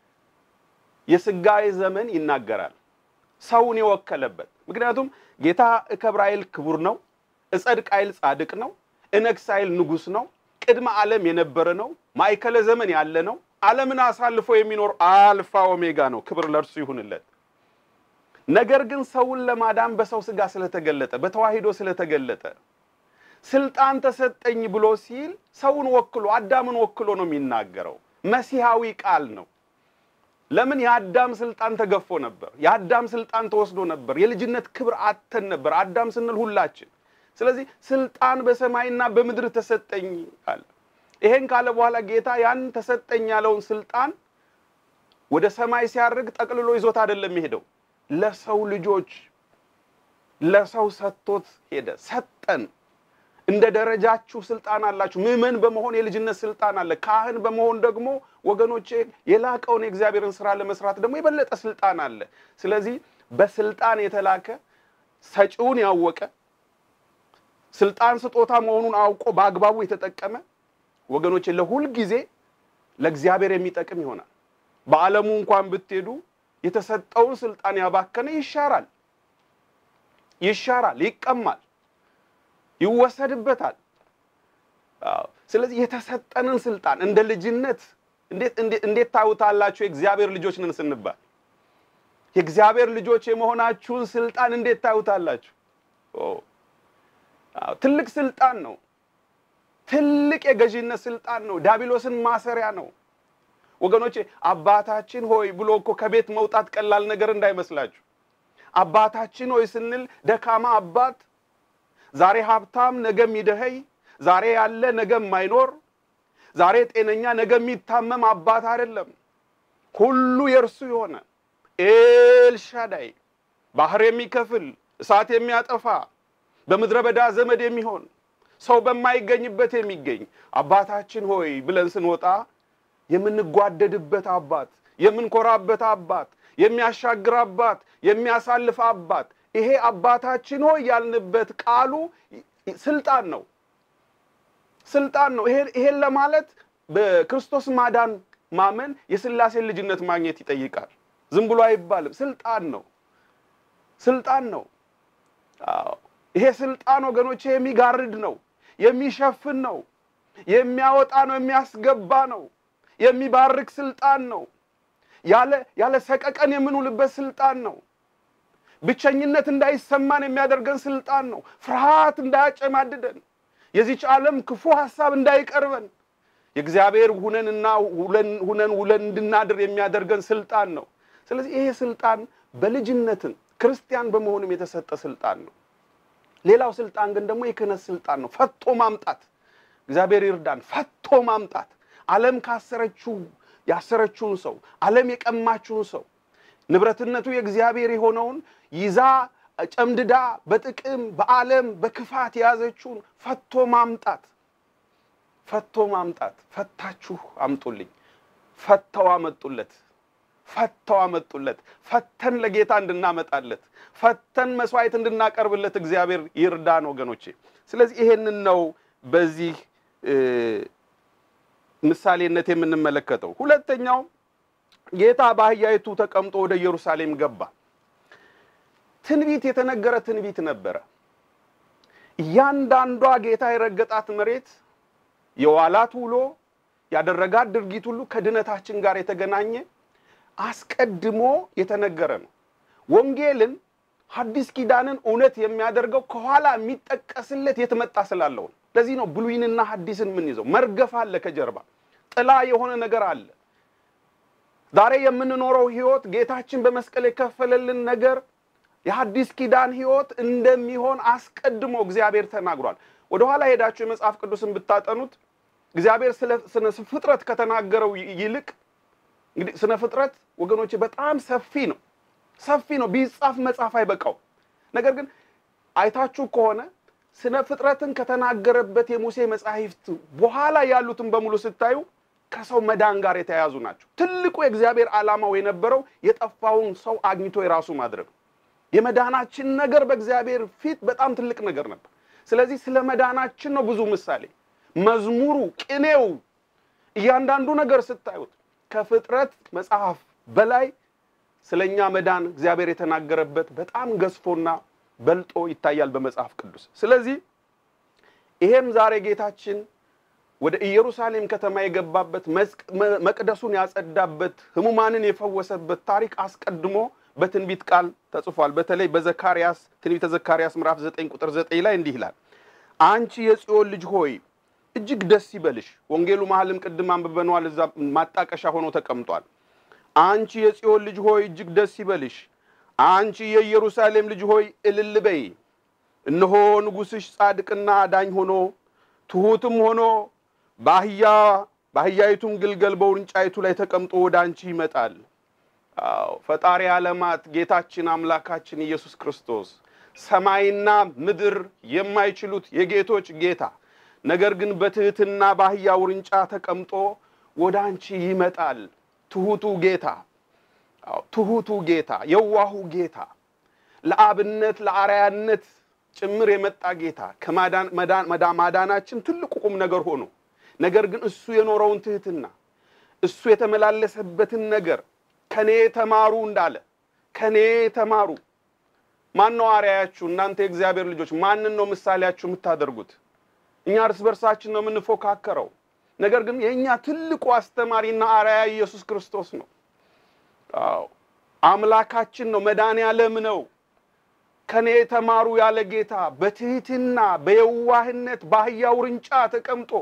የስጋዌ ዘመን ይናገራል። ሰውን የወከለበት ምክንያቱም ጌታ እከብር አይል ክቡር ነው፣ እጸድቅ አይል ጻድቅ ነው፣ እነግስ አይል ንጉሥ ነው፣ ቅድመ ዓለም የነበረ ነው፣ ማዕከለ ዘመን ያለ ነው፣ ዓለምን አሳልፎ የሚኖር አልፋ ኦሜጋ ነው። ክብር ለእርሱ ይሁንለት። ነገር ግን ሰውን ለማዳን በሰው ስጋ ስለተገለጠ በተዋሂዶ ስለተገለጠ ስልጣን ተሰጠኝ ብሎ ሲል ሰውን ወክሎ አዳምን ወክሎ ነው የሚናገረው። መሲሐዊ ቃል ነው። ለምን የአዳም ስልጣን ተገፎ ነበር። የአዳም ስልጣን ተወስዶ ነበር። የልጅነት ክብር አተን ነበር። አዳም ስንል ሁላችን። ስለዚህ ስልጣን በሰማይና በምድር ተሰጠኝ አለ። ይሄን ካለ በኋላ ጌታ ያን ተሰጠኝ ያለውን ስልጣን ወደ ሰማይ ሲያርግ ጠቅልሎ ይዞት አይደለም የሄደው። ለሰው ልጆች ለሰው ሰጥቶት ሄደ። ሰጠን። እንደ ደረጃችሁ ስልጣን አላችሁ። ምዕመን በመሆን የልጅነት ስልጣን አለ። ካህን በመሆን ደግሞ ወገኖቼ የላቀውን የእግዚአብሔርን ስራ ለመስራት ደግሞ የበለጠ ስልጣን አለ። ስለዚህ በስልጣን የተላከ ሰጪውን ያወቀ ስልጣን ስጦታ መሆኑን አውቆ በአግባቡ የተጠቀመ ወገኖቼ ለሁል ጊዜ ለእግዚአብሔር የሚጠቅም ይሆናል። በዓለሙ እንኳን ብትሄዱ የተሰጠውን ስልጣን ያባከነ ይሻራል፣ ይሻራል፣ ይቀማል ይወሰድበታል። ስለዚህ የተሰጠንን ስልጣን እንደ ልጅነት እንዴት ታዩታላችሁ? የእግዚአብሔር ልጆች ነን ስንባል የእግዚአብሔር ልጆች የመሆናችሁን ስልጣን እንዴት ታዩታላችሁ? ትልቅ ስልጣን ነው። ትልቅ የገዢነት ስልጣን ነው። ዲያብሎስን ማሰሪያ ነው። ወገኖቼ አባታችን ሆይ ብሎ እኮ ከቤት መውጣት ቀላል ነገር እንዳይመስላችሁ። አባታችን ሆይ ስንል ደካማ አባት ዛሬ ሀብታም ነገ የሚደኸይ፣ ዛሬ ያለ ነገ የማይኖር፣ ዛሬ ጤነኛ ነገ የሚታመም አባት አይደለም። ሁሉ የእርሱ የሆነ ኤልሻዳይ ባህር የሚከፍል እሳት የሚያጠፋ በምድረ በዳ ዘመድ የሚሆን ሰው በማይገኝበት የሚገኝ አባታችን ሆይ ብለን ስንወጣ የምንጓደድበት አባት፣ የምንኮራበት አባት፣ የሚያሻግር አባት፣ የሚያሳልፍ አባት ይሄ አባታችን ሆይ ያልንበት ቃሉ ስልጣን ነው። ስልጣን ነው። ይሄን ለማለት በክርስቶስ ማዳን ማመን የሥላሴን ልጅነት ማግኘት ይጠይቃል። ዝም ብሎ አይባልም። ስልጣን ነው። ስልጣን ነው። አዎ ይሄ ስልጣን ወገኖቼ የሚጋርድ ነው፣ የሚሸፍን ነው፣ የሚያወጣ ነው፣ የሚያስገባ ነው፣ የሚባርክ ስልጣን ነው። ያለ ያለ ሰቀቀን የምንውልበት ስልጣን ነው። ብቸኝነት እንዳይሰማን የሚያደርገን ስልጣን ነው። ፍርሃት እንዳያጨማድደን፣ የዚች ዓለም ክፉ ሐሳብ እንዳይቀርበን የእግዚአብሔር ሁነንና ሁነን ውለን እንድናድር የሚያደርገን ስልጣን ነው። ስለዚህ ይሄ ስልጣን በልጅነትን ክርስቲያን በመሆንም የተሰጠ ስልጣን ነው። ሌላው ስልጣን ግን ደግሞ የክህነት ስልጣን ነው። ፈቶ ማምጣት እግዚአብሔር ይርዳን። ፈቶ ማምጣት ዓለም ካሰረችው ያሰረችውን ሰው ዓለም የቀማችውን ሰው ንብረትነቱ የእግዚአብሔር የሆነውን ይዛ ጨምድዳ በጥቅም በዓለም በክፋት የያዘችውን ፈቶ ማምጣት ፈቶ ማምጣት። ፈታችሁ አምጡልኝ። ፈተው አመጡለት። ፈተው አመጡለት። ፈተን ለጌታ እንድናመጣለት ፈተን መስዋዕት እንድናቀርብለት እግዚአብሔር ይርዳን ወገኖቼ። ስለዚህ ይሄንን ነው በዚህ ምሳሌነት የምንመለከተው። ሁለተኛው ጌታ በአህያይቱ ተቀምጦ ወደ ኢየሩሳሌም ገባ። ትንቢት የተነገረ ትንቢት ነበረ። እያንዳንዷ ጌታ የረገጣት መሬት የዋላት ውሎ ያደረጋት ድርጊት ሁሉ ከድነታችን ጋር የተገናኘ አስቀድሞ የተነገረ ነው። ወንጌልን ሐዲስ ኪዳንን እውነት የሚያደርገው ከኋላ የሚጠቀስለት የተመጣ ስላለው ነው። ለዚህ ነው ብሉይንና ሐዲስን የምንይዘው። መርገፍ አለ፣ ከጀርባ ጥላ የሆነ ነገር አለ። ዛሬ የምንኖረው ህይወት ጌታችን በመስቀል የከፈለልን ነገር የሐዲስ ኪዳን ህይወት እንደሚሆን አስቀድሞ እግዚአብሔር ተናግሯል። ወደኋላ ሄዳችሁ የመጽሐፍ ቅዱስን ብታጠኑት እግዚአብሔር ስለ ስነ ፍጥረት ከተናገረው ይልቅ እንግዲህ ስነ ፍጥረት ወገኖች በጣም ሰፊ ነው፣ ሰፊ ነው። ቢጻፍ መጽሐፍ አይበቃው። ነገር ግን አይታችሁ ከሆነ ስነ ፍጥረትን ከተናገረበት የሙሴ መጻሕፍት በኋላ ያሉትን በሙሉ ስታዩ ከሰው መዳን ጋር የተያያዙ ናቸው። ትልቁ የእግዚአብሔር ዓላማው የነበረው የጠፋውን ሰው አግኝቶ የራሱ ማድረግ ነው። የመዳናችን ነገር በእግዚአብሔር ፊት በጣም ትልቅ ነገር ነበር። ስለዚህ ስለ መዳናችን ነው ብዙ ምሳሌ መዝሙሩ፣ ቅኔው፣ እያንዳንዱ ነገር ስታዩት ከፍጥረት መጽሐፍ በላይ ስለኛ መዳን እግዚአብሔር የተናገረበት በጣም ገዝፎና በልጦ ይታያል በመጽሐፍ ቅዱስ። ስለዚህ ይሄም ዛሬ ጌታችን ወደ ኢየሩሳሌም ከተማ የገባበት መቅደሱን ያጸዳበት ሕሙማንን የፈወሰበት ታሪክ አስቀድሞ በትንቢት ቃል ተጽፏል። በተለይ በዘካርያስ ትንቢተ ዘካርያስ ምዕራፍ 9 ቁጥር 9 ላይ እንዲህ ይላል፣ አንቺ የጽዮን ልጅ ሆይ እጅግ ደስ ይበልሽ። ወንጌሉ መሀልም ቅድም አንብበነዋል፣ እዛ ማጣቀሻ ሆኖ ተቀምጧል። አንቺ የጽዮን ልጅ ሆይ እጅግ ደስ ይበልሽ፣ አንቺ የኢየሩሳሌም ልጅ ሆይ እልል በይ። እነሆ ንጉሥሽ ጻድቅና አዳኝ ሆኖ ትሑትም ሆኖ በአህያ በአህያይቱም ግልገል በውርንጫይቱ ላይ ተቀምጦ ወደ አንቺ ይመጣል። አዎ ፈጣሪ ዓለማት ጌታችን አምላካችን ኢየሱስ ክርስቶስ ሰማይና ምድር የማይችሉት የጌቶች ጌታ ነገር ግን በትህትና በአህያ ውርንጫ ተቀምጦ ወደ አንቺ ይመጣል። ትሁቱ ጌታ አዎ ትሁቱ ጌታ፣ የዋሁ ጌታ፣ ለአብነት ለአርያነት ጭምር የመጣ ጌታ ከማዳን ማዳናችን ትልቁ ቁም ነገር ሆኖ ነገር ግን እሱ የኖረውን ትህትና እሱ የተመላለሰበትን ነገር ከኔ ተማሩ እንዳለ ከኔ ተማሩ። ማን ነው አርያያችሁ? እናንተ የእግዚአብሔር ልጆች ማንን ነው ምሳሌያችሁ የምታደርጉት? እኛ እርስ በርሳችን ነው የምንፎካከረው። ነገር ግን የእኛ ትልቁ አስተማሪና አርአያ ኢየሱስ ክርስቶስ ነው። አዎ አምላካችን ነው፣ መድኃኔ ዓለም ነው። ከኔ ተማሩ ያለ ጌታ በትህትና በየዋህነት በአህያ ውርንጫ ተቀምጦ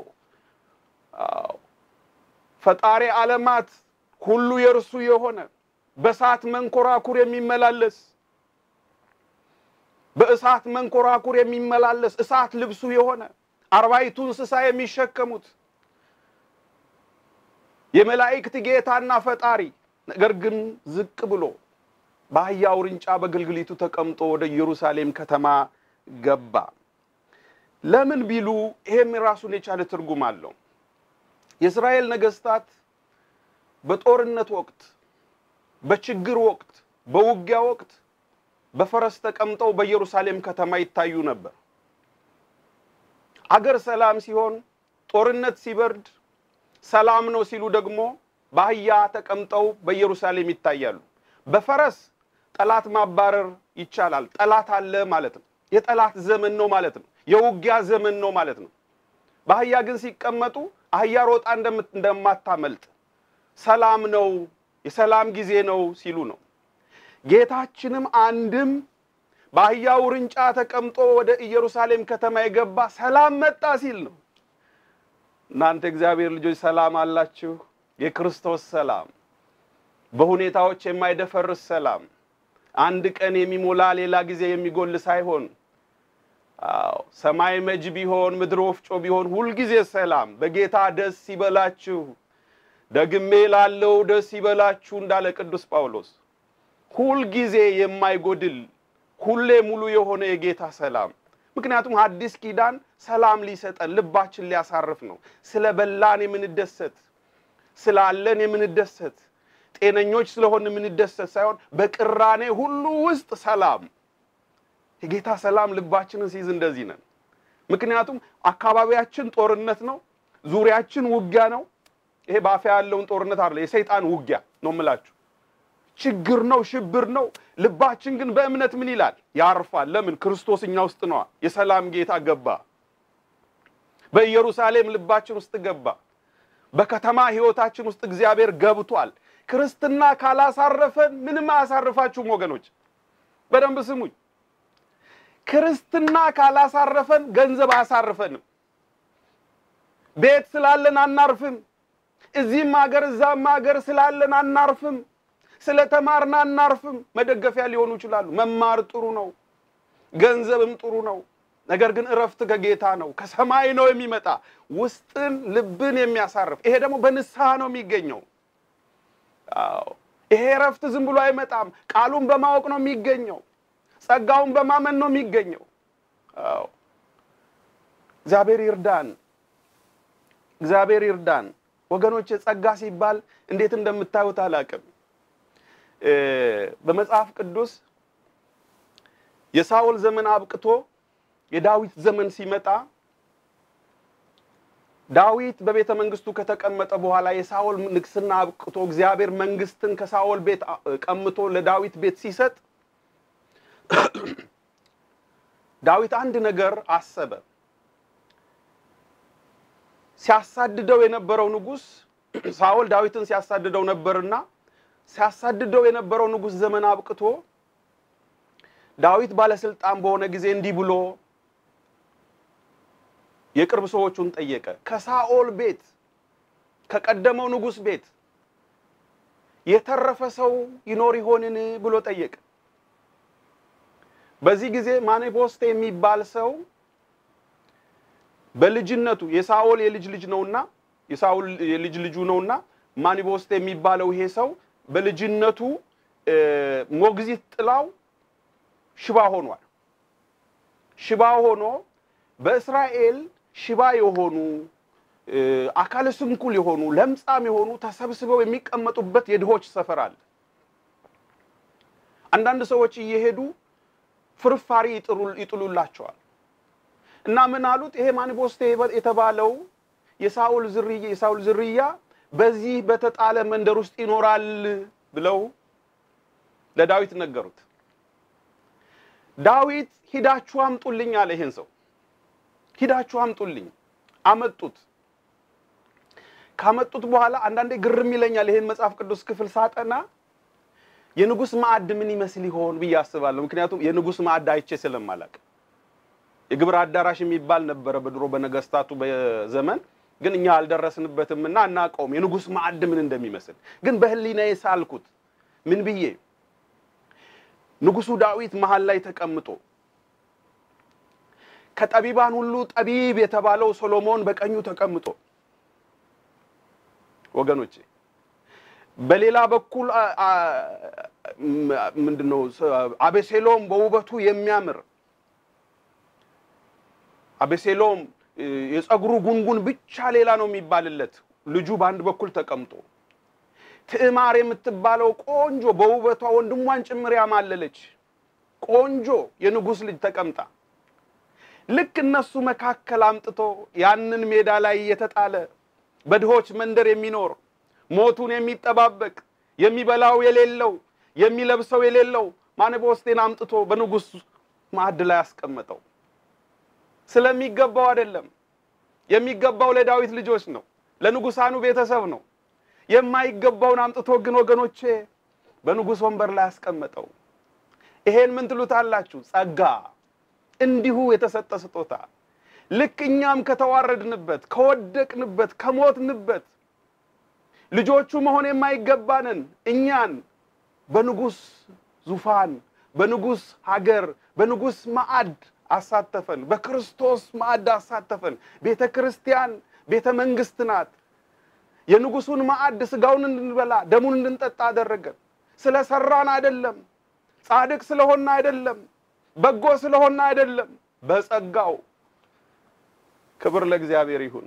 አዎ ፈጣሪ ዓለማት ሁሉ የእርሱ የሆነ በእሳት መንኮራኩር የሚመላለስ በእሳት መንኮራኩር የሚመላለስ እሳት ልብሱ የሆነ አርባይቱ እንስሳ የሚሸከሙት የመላእክት ጌታና ፈጣሪ ነገር ግን ዝቅ ብሎ በአህያ ውርንጫ በግልግሊቱ ተቀምጦ ወደ ኢየሩሳሌም ከተማ ገባ። ለምን ቢሉ ይሄም ራሱን የቻለ ትርጉም አለው። የእስራኤል ነገስታት በጦርነት ወቅት፣ በችግር ወቅት፣ በውጊያ ወቅት በፈረስ ተቀምጠው በኢየሩሳሌም ከተማ ይታዩ ነበር። አገር ሰላም ሲሆን፣ ጦርነት ሲበርድ፣ ሰላም ነው ሲሉ ደግሞ በአህያ ተቀምጠው በኢየሩሳሌም ይታያሉ። በፈረስ ጠላት ማባረር ይቻላል። ጠላት አለ ማለት ነው። የጠላት ዘመን ነው ማለት ነው። የውጊያ ዘመን ነው ማለት ነው። በአህያ ግን ሲቀመጡ አህያ ሮጣ እንደማታመልጥ ሰላም ነው፣ የሰላም ጊዜ ነው ሲሉ ነው። ጌታችንም አንድም በአህያ ውርንጫ ተቀምጦ ወደ ኢየሩሳሌም ከተማ የገባ ሰላም መጣ ሲል ነው። እናንተ እግዚአብሔር ልጆች ሰላም አላችሁ። የክርስቶስ ሰላም በሁኔታዎች የማይደፈርስ ሰላም፣ አንድ ቀን የሚሞላ ሌላ ጊዜ የሚጎል ሳይሆን አዎ ሰማይ መጅ ቢሆን ምድር ወፍጮ ቢሆን ሁልጊዜ ሰላም። በጌታ ደስ ይበላችሁ፣ ደግሜ ላለው ደስ ይበላችሁ እንዳለ ቅዱስ ጳውሎስ ሁልጊዜ የማይጎድል ሁሌ ሙሉ የሆነ የጌታ ሰላም። ምክንያቱም አዲስ ኪዳን ሰላም ሊሰጠን ልባችን ሊያሳርፍ ነው። ስለ በላን የምንደሰት ስላለን የምንደሰት ጤነኞች ስለሆን የምንደሰት ሳይሆን በቅራኔ ሁሉ ውስጥ ሰላም የጌታ ሰላም ልባችንን ሲይዝ እንደዚህ ነን። ምክንያቱም አካባቢያችን ጦርነት ነው፣ ዙሪያችን ውጊያ ነው። ይሄ በአፍያ ያለውን ጦርነት አይደለ፣ የሰይጣን ውጊያ ነው የምላችሁ። ችግር ነው፣ ሽብር ነው። ልባችን ግን በእምነት ምን ይላል? ያርፋል። ለምን? ክርስቶስ እኛ ውስጥ ነዋ። የሰላም ጌታ ገባ። በኢየሩሳሌም ልባችን ውስጥ ገባ። በከተማ ህይወታችን ውስጥ እግዚአብሔር ገብቷል። ክርስትና ካላሳረፈን ምንም አያሳርፋችሁም ወገኖች፣ በደንብ ስሙኝ። ክርስትና ካላሳረፈን ገንዘብ አያሳርፈንም። ቤት ስላለን አናርፍም። እዚህም ሀገር እዛም ሀገር ስላለን አናርፍም። ስለተማርን አናርፍም። መደገፊያ ሊሆኑ ይችላሉ። መማር ጥሩ ነው፣ ገንዘብም ጥሩ ነው። ነገር ግን እረፍት ከጌታ ነው፣ ከሰማይ ነው የሚመጣ ውስጥን ልብን የሚያሳርፍ ይሄ ደግሞ በንስሐ ነው የሚገኘው። አዎ ይሄ እረፍት ዝም ብሎ አይመጣም። ቃሉን በማወቅ ነው የሚገኘው። ጸጋውን በማመን ነው የሚገኘው። አዎ እግዚአብሔር ይርዳን። እግዚአብሔር ይርዳን ወገኖች። ጸጋ ሲባል እንዴት እንደምታዩት አላውቅም። በመጽሐፍ ቅዱስ የሳኦል ዘመን አብቅቶ የዳዊት ዘመን ሲመጣ ዳዊት በቤተ መንግስቱ ከተቀመጠ በኋላ የሳኦል ንግስና አብቅቶ እግዚአብሔር መንግስትን ከሳኦል ቤት ቀምቶ ለዳዊት ቤት ሲሰጥ ዳዊት አንድ ነገር አሰበ። ሲያሳድደው የነበረው ንጉስ ሳኦል ዳዊትን ሲያሳድደው ነበርና ሲያሳድደው የነበረው ንጉስ ዘመን አብቅቶ ዳዊት ባለስልጣን በሆነ ጊዜ እንዲህ ብሎ የቅርብ ሰዎቹን ጠየቀ። ከሳኦል ቤት ከቀደመው ንጉስ ቤት የተረፈ ሰው ይኖር ይሆንን ብሎ ጠየቀ። በዚህ ጊዜ ማኔቦስቴ የሚባል ሰው በልጅነቱ የሳኦል የልጅ ልጅ ነውና የሳኦል የልጅ ልጁ ነውና ማኒቦስቴ የሚባለው ይሄ ሰው በልጅነቱ ሞግዚት ጥላው ሽባ ሆኗል። ሽባ ሆኖ በእስራኤል ሽባ የሆኑ አካለ ስንኩል የሆኑ ለምጻም የሆኑ ተሰብስበው የሚቀመጡበት የድሆች ሰፈር አለ። አንዳንድ ሰዎች እየሄዱ ፍርፋሪ ይጥሉላቸዋል። እና ምን አሉት? ይሄ ማኒቦስቴ የተባለው የሳኦል ዝርያ የሳኦል ዝርያ በዚህ በተጣለ መንደር ውስጥ ይኖራል ብለው ለዳዊት ነገሩት። ዳዊት ሂዳችሁ አምጡልኝ አለ። ይሄን ሰው ሂዳችሁ አምጡልኝ። አመጡት። ካመጡት በኋላ አንዳንዴ ግርም ይለኛል። ይሄን መጽሐፍ ቅዱስ ክፍል ሳጠና የንጉሥ ማዕድ ምን ይመስል ይሆን ብዬ አስባለሁ። ምክንያቱም የንጉሥ ማዕድ አይቼ ስለማላቅ የግብር አዳራሽ የሚባል ነበረ በድሮ በነገስታቱ በዘመን ግን እኛ አልደረስንበትም እና አናውቀውም የንጉሥ ማዕድ ምን እንደሚመስል። ግን በህሊናዬ ሳልኩት ምን ብዬ ንጉሱ ዳዊት መሀል ላይ ተቀምጦ ከጠቢባን ሁሉ ጠቢብ የተባለው ሶሎሞን በቀኙ ተቀምጦ ወገኖቼ በሌላ በኩል ምንድነው አቤሴሎም በውበቱ የሚያምር አቤሴሎም የፀጉሩ ጉንጉን ብቻ ሌላ ነው የሚባልለት ልጁ በአንድ በኩል ተቀምጦ ትዕማር የምትባለው ቆንጆ በውበቷ ወንድሟን ጭምር ያማለለች ቆንጆ የንጉሥ ልጅ ተቀምጣ ልክ እነሱ መካከል አምጥቶ ያንን ሜዳ ላይ የተጣለ በድሆች መንደር የሚኖር ሞቱን የሚጠባበቅ የሚበላው የሌለው የሚለብሰው የሌለው ማኔቦስቴን አምጥቶ በንጉሥ ማዕድ ላይ አስቀመጠው። ስለሚገባው አይደለም። የሚገባው ለዳዊት ልጆች ነው፣ ለንጉሳኑ ቤተሰብ ነው። የማይገባውን አምጥቶ ግን ወገኖቼ በንጉሥ ወንበር ላይ አስቀመጠው። ይሄን ምን ትሉታላችሁ? ጸጋ፣ እንዲሁ የተሰጠ ስጦታ። ልክ እኛም ከተዋረድንበት፣ ከወደቅንበት፣ ከሞትንበት ልጆቹ መሆን የማይገባንን እኛን በንጉሥ ዙፋን፣ በንጉሥ ሀገር፣ በንጉሥ ማዕድ አሳተፈን። በክርስቶስ ማዕድ አሳተፈን። ቤተ ክርስቲያን ቤተ መንግስት ናት። የንጉሱን ማዕድ ስጋውን እንድንበላ ደሙን እንድንጠጣ አደረገን። ስለሰራን አይደለም፣ ጻድቅ ስለሆን አይደለም፣ በጎ ስለሆን አይደለም፣ በጸጋው። ክብር ለእግዚአብሔር ይሁን።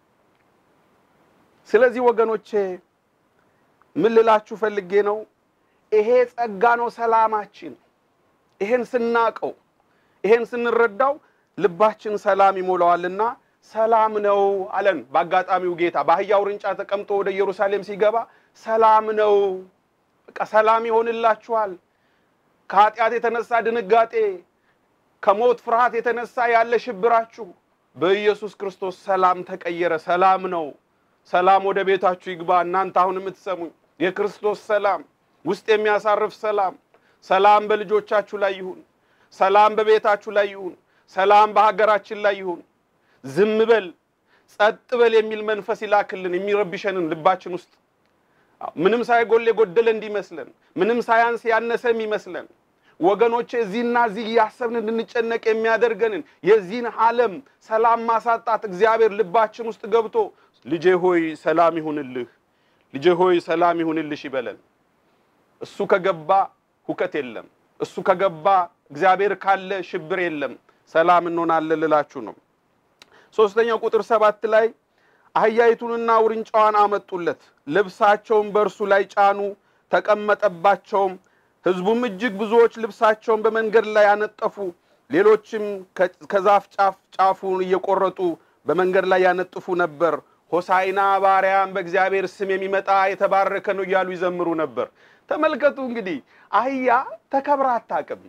ስለዚህ ወገኖቼ ምን ልላችሁ ፈልጌ ነው፣ ይሄ ጸጋ ነው ሰላማችን። ይሄን ስናቀው ይሄን ስንረዳው ልባችን ሰላም ይሞላዋልና ሰላም ነው አለን። በአጋጣሚው ጌታ በአህያ ውርንጫ ተቀምጦ ወደ ኢየሩሳሌም ሲገባ ሰላም ነው፣ በቃ ሰላም ይሆንላችኋል። ከኃጢአት የተነሳ ድንጋጤ፣ ከሞት ፍርሃት የተነሳ ያለ ሽብራችሁ በኢየሱስ ክርስቶስ ሰላም ተቀየረ። ሰላም ነው። ሰላም ወደ ቤታችሁ ይግባ። እናንተ አሁን የምትሰሙኝ የክርስቶስ ሰላም ውስጥ የሚያሳርፍ ሰላም፣ ሰላም በልጆቻችሁ ላይ ይሁን። ሰላም በቤታችሁ ላይ ይሁን። ሰላም በሀገራችን ላይ ይሁን። ዝም በል ጸጥ በል የሚል መንፈስ ይላክልን የሚረብሸንን ልባችን ውስጥ ምንም ሳይጎል የጎደለ እንዲመስለን፣ ምንም ሳያንስ ያነሰ የሚመስለን ወገኖቼ እዚህና እዚህ እያሰብን እንድንጨነቅ የሚያደርገንን የዚህን ዓለም ሰላም ማሳጣት እግዚአብሔር ልባችን ውስጥ ገብቶ ልጄ ሆይ ሰላም ይሁንልህ፣ ልጄ ሆይ ሰላም ይሁንልሽ ይበለን። እሱ ከገባ ሁከት የለም። እሱ ከገባ እግዚአብሔር ካለ ሽብር የለም። ሰላም እንሆናለን ልላችሁ ነው። ሶስተኛው ቁጥር ሰባት ላይ አህያይቱንና ውርንጫዋን አመጡለት፣ ልብሳቸውን በእርሱ ላይ ጫኑ፣ ተቀመጠባቸውም። ሕዝቡም እጅግ ብዙዎች ልብሳቸውን በመንገድ ላይ ያነጠፉ፣ ሌሎችም ከዛፍ ጫፍ ጫፉን እየቆረጡ በመንገድ ላይ ያነጥፉ ነበር። ሆሳይና ባሪያም በእግዚአብሔር ስም የሚመጣ የተባረከ ነው እያሉ ይዘምሩ ነበር። ተመልከቱ እንግዲህ አህያ ተከብራ አታውቅም።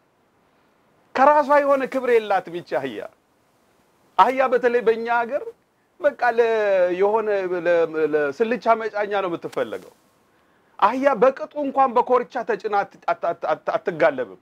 ከራሷ የሆነ ክብር የላትም ይቺ አህያ። አህያ በተለይ በእኛ ሀገር በቃ የሆነ ለስልቻ መጫኛ ነው የምትፈለገው። አህያ በቅጡ እንኳን በኮርቻ ተጭና አትጋለብም።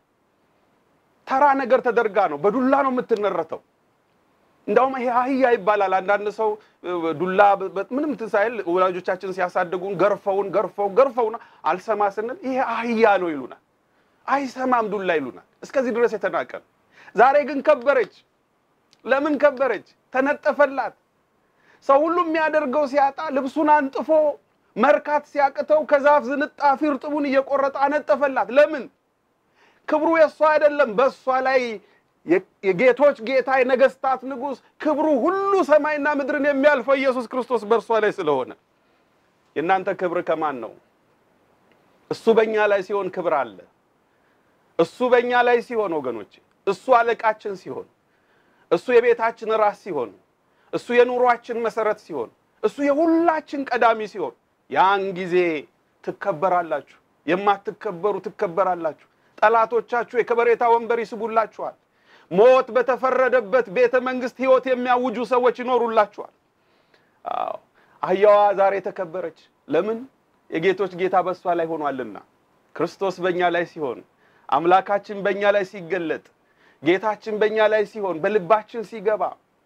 ተራ ነገር ተደርጋ ነው፣ በዱላ ነው የምትነረተው። እንዳውም ይሄ አህያ ይባላል። አንዳንድ ሰው ዱላ ምንም እንትን ሳይል ወላጆቻችን ሲያሳድጉን ገርፈውን ገርፈውን ገርፈውን አልሰማ ስንል ይሄ አህያ ነው ይሉናል። አይሰማም ዱላ ይሉናል። እስከዚህ ድረስ የተናቀን። ዛሬ ግን ከበረች። ለምን ከበረች? ተነጠፈላት። ሰው ሁሉ የሚያደርገው ሲያጣ ልብሱን አንጥፎ መርካት ሲያቅተው ከዛፍ ዝንጣፊ እርጥቡን እየቆረጠ አነጠፈላት። ለምን? ክብሩ የእሷ አይደለም። በእሷ ላይ የጌቶች ጌታ የነገስታት ንጉሥ ክብሩ ሁሉ ሰማይና ምድርን የሚያልፈው ኢየሱስ ክርስቶስ በእርሷ ላይ ስለሆነ የእናንተ ክብር ከማን ነው? እሱ በእኛ ላይ ሲሆን ክብር አለ። እሱ በእኛ ላይ ሲሆን ወገኖች፣ እሱ አለቃችን ሲሆን፣ እሱ የቤታችን ራስ ሲሆን፣ እሱ የኑሯችን መሰረት ሲሆን፣ እሱ የሁላችን ቀዳሚ ሲሆን፣ ያን ጊዜ ትከበራላችሁ። የማትከበሩ ትከበራላችሁ። ጠላቶቻችሁ የከበሬታ ወንበር ይስቡላችኋል። ሞት በተፈረደበት ቤተ መንግስት ህይወት የሚያውጁ ሰዎች ይኖሩላችኋል። አዎ አህያዋ ዛሬ ተከበረች። ለምን? የጌቶች ጌታ በእሷ ላይ ሆኗልና። ክርስቶስ በእኛ ላይ ሲሆን፣ አምላካችን በእኛ ላይ ሲገለጥ፣ ጌታችን በእኛ ላይ ሲሆን፣ በልባችን ሲገባ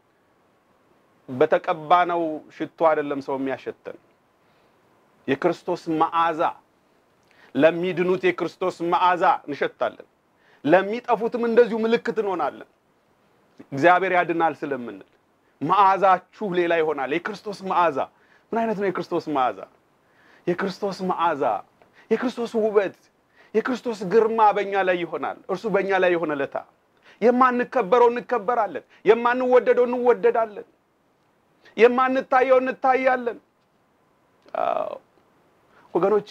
በተቀባነው ሽቶ አይደለም ሰው የሚያሸተን የክርስቶስ መዓዛ ለሚድኑት የክርስቶስ መዓዛ እንሸታለን። ለሚጠፉትም እንደዚሁ ምልክት እንሆናለን። እግዚአብሔር ያድናል ስለምንል መዓዛችሁ ሌላ ይሆናል። የክርስቶስ መዓዛ ምን አይነት ነው? የክርስቶስ መዓዛ የክርስቶስ መዓዛ የክርስቶስ ውበት የክርስቶስ ግርማ በእኛ ላይ ይሆናል። እርሱ በእኛ ላይ የሆነ ለታ የማንከበረው እንከበራለን፣ የማንወደደው እንወደዳለን፣ የማንታየው እንታያለን። ወገኖቼ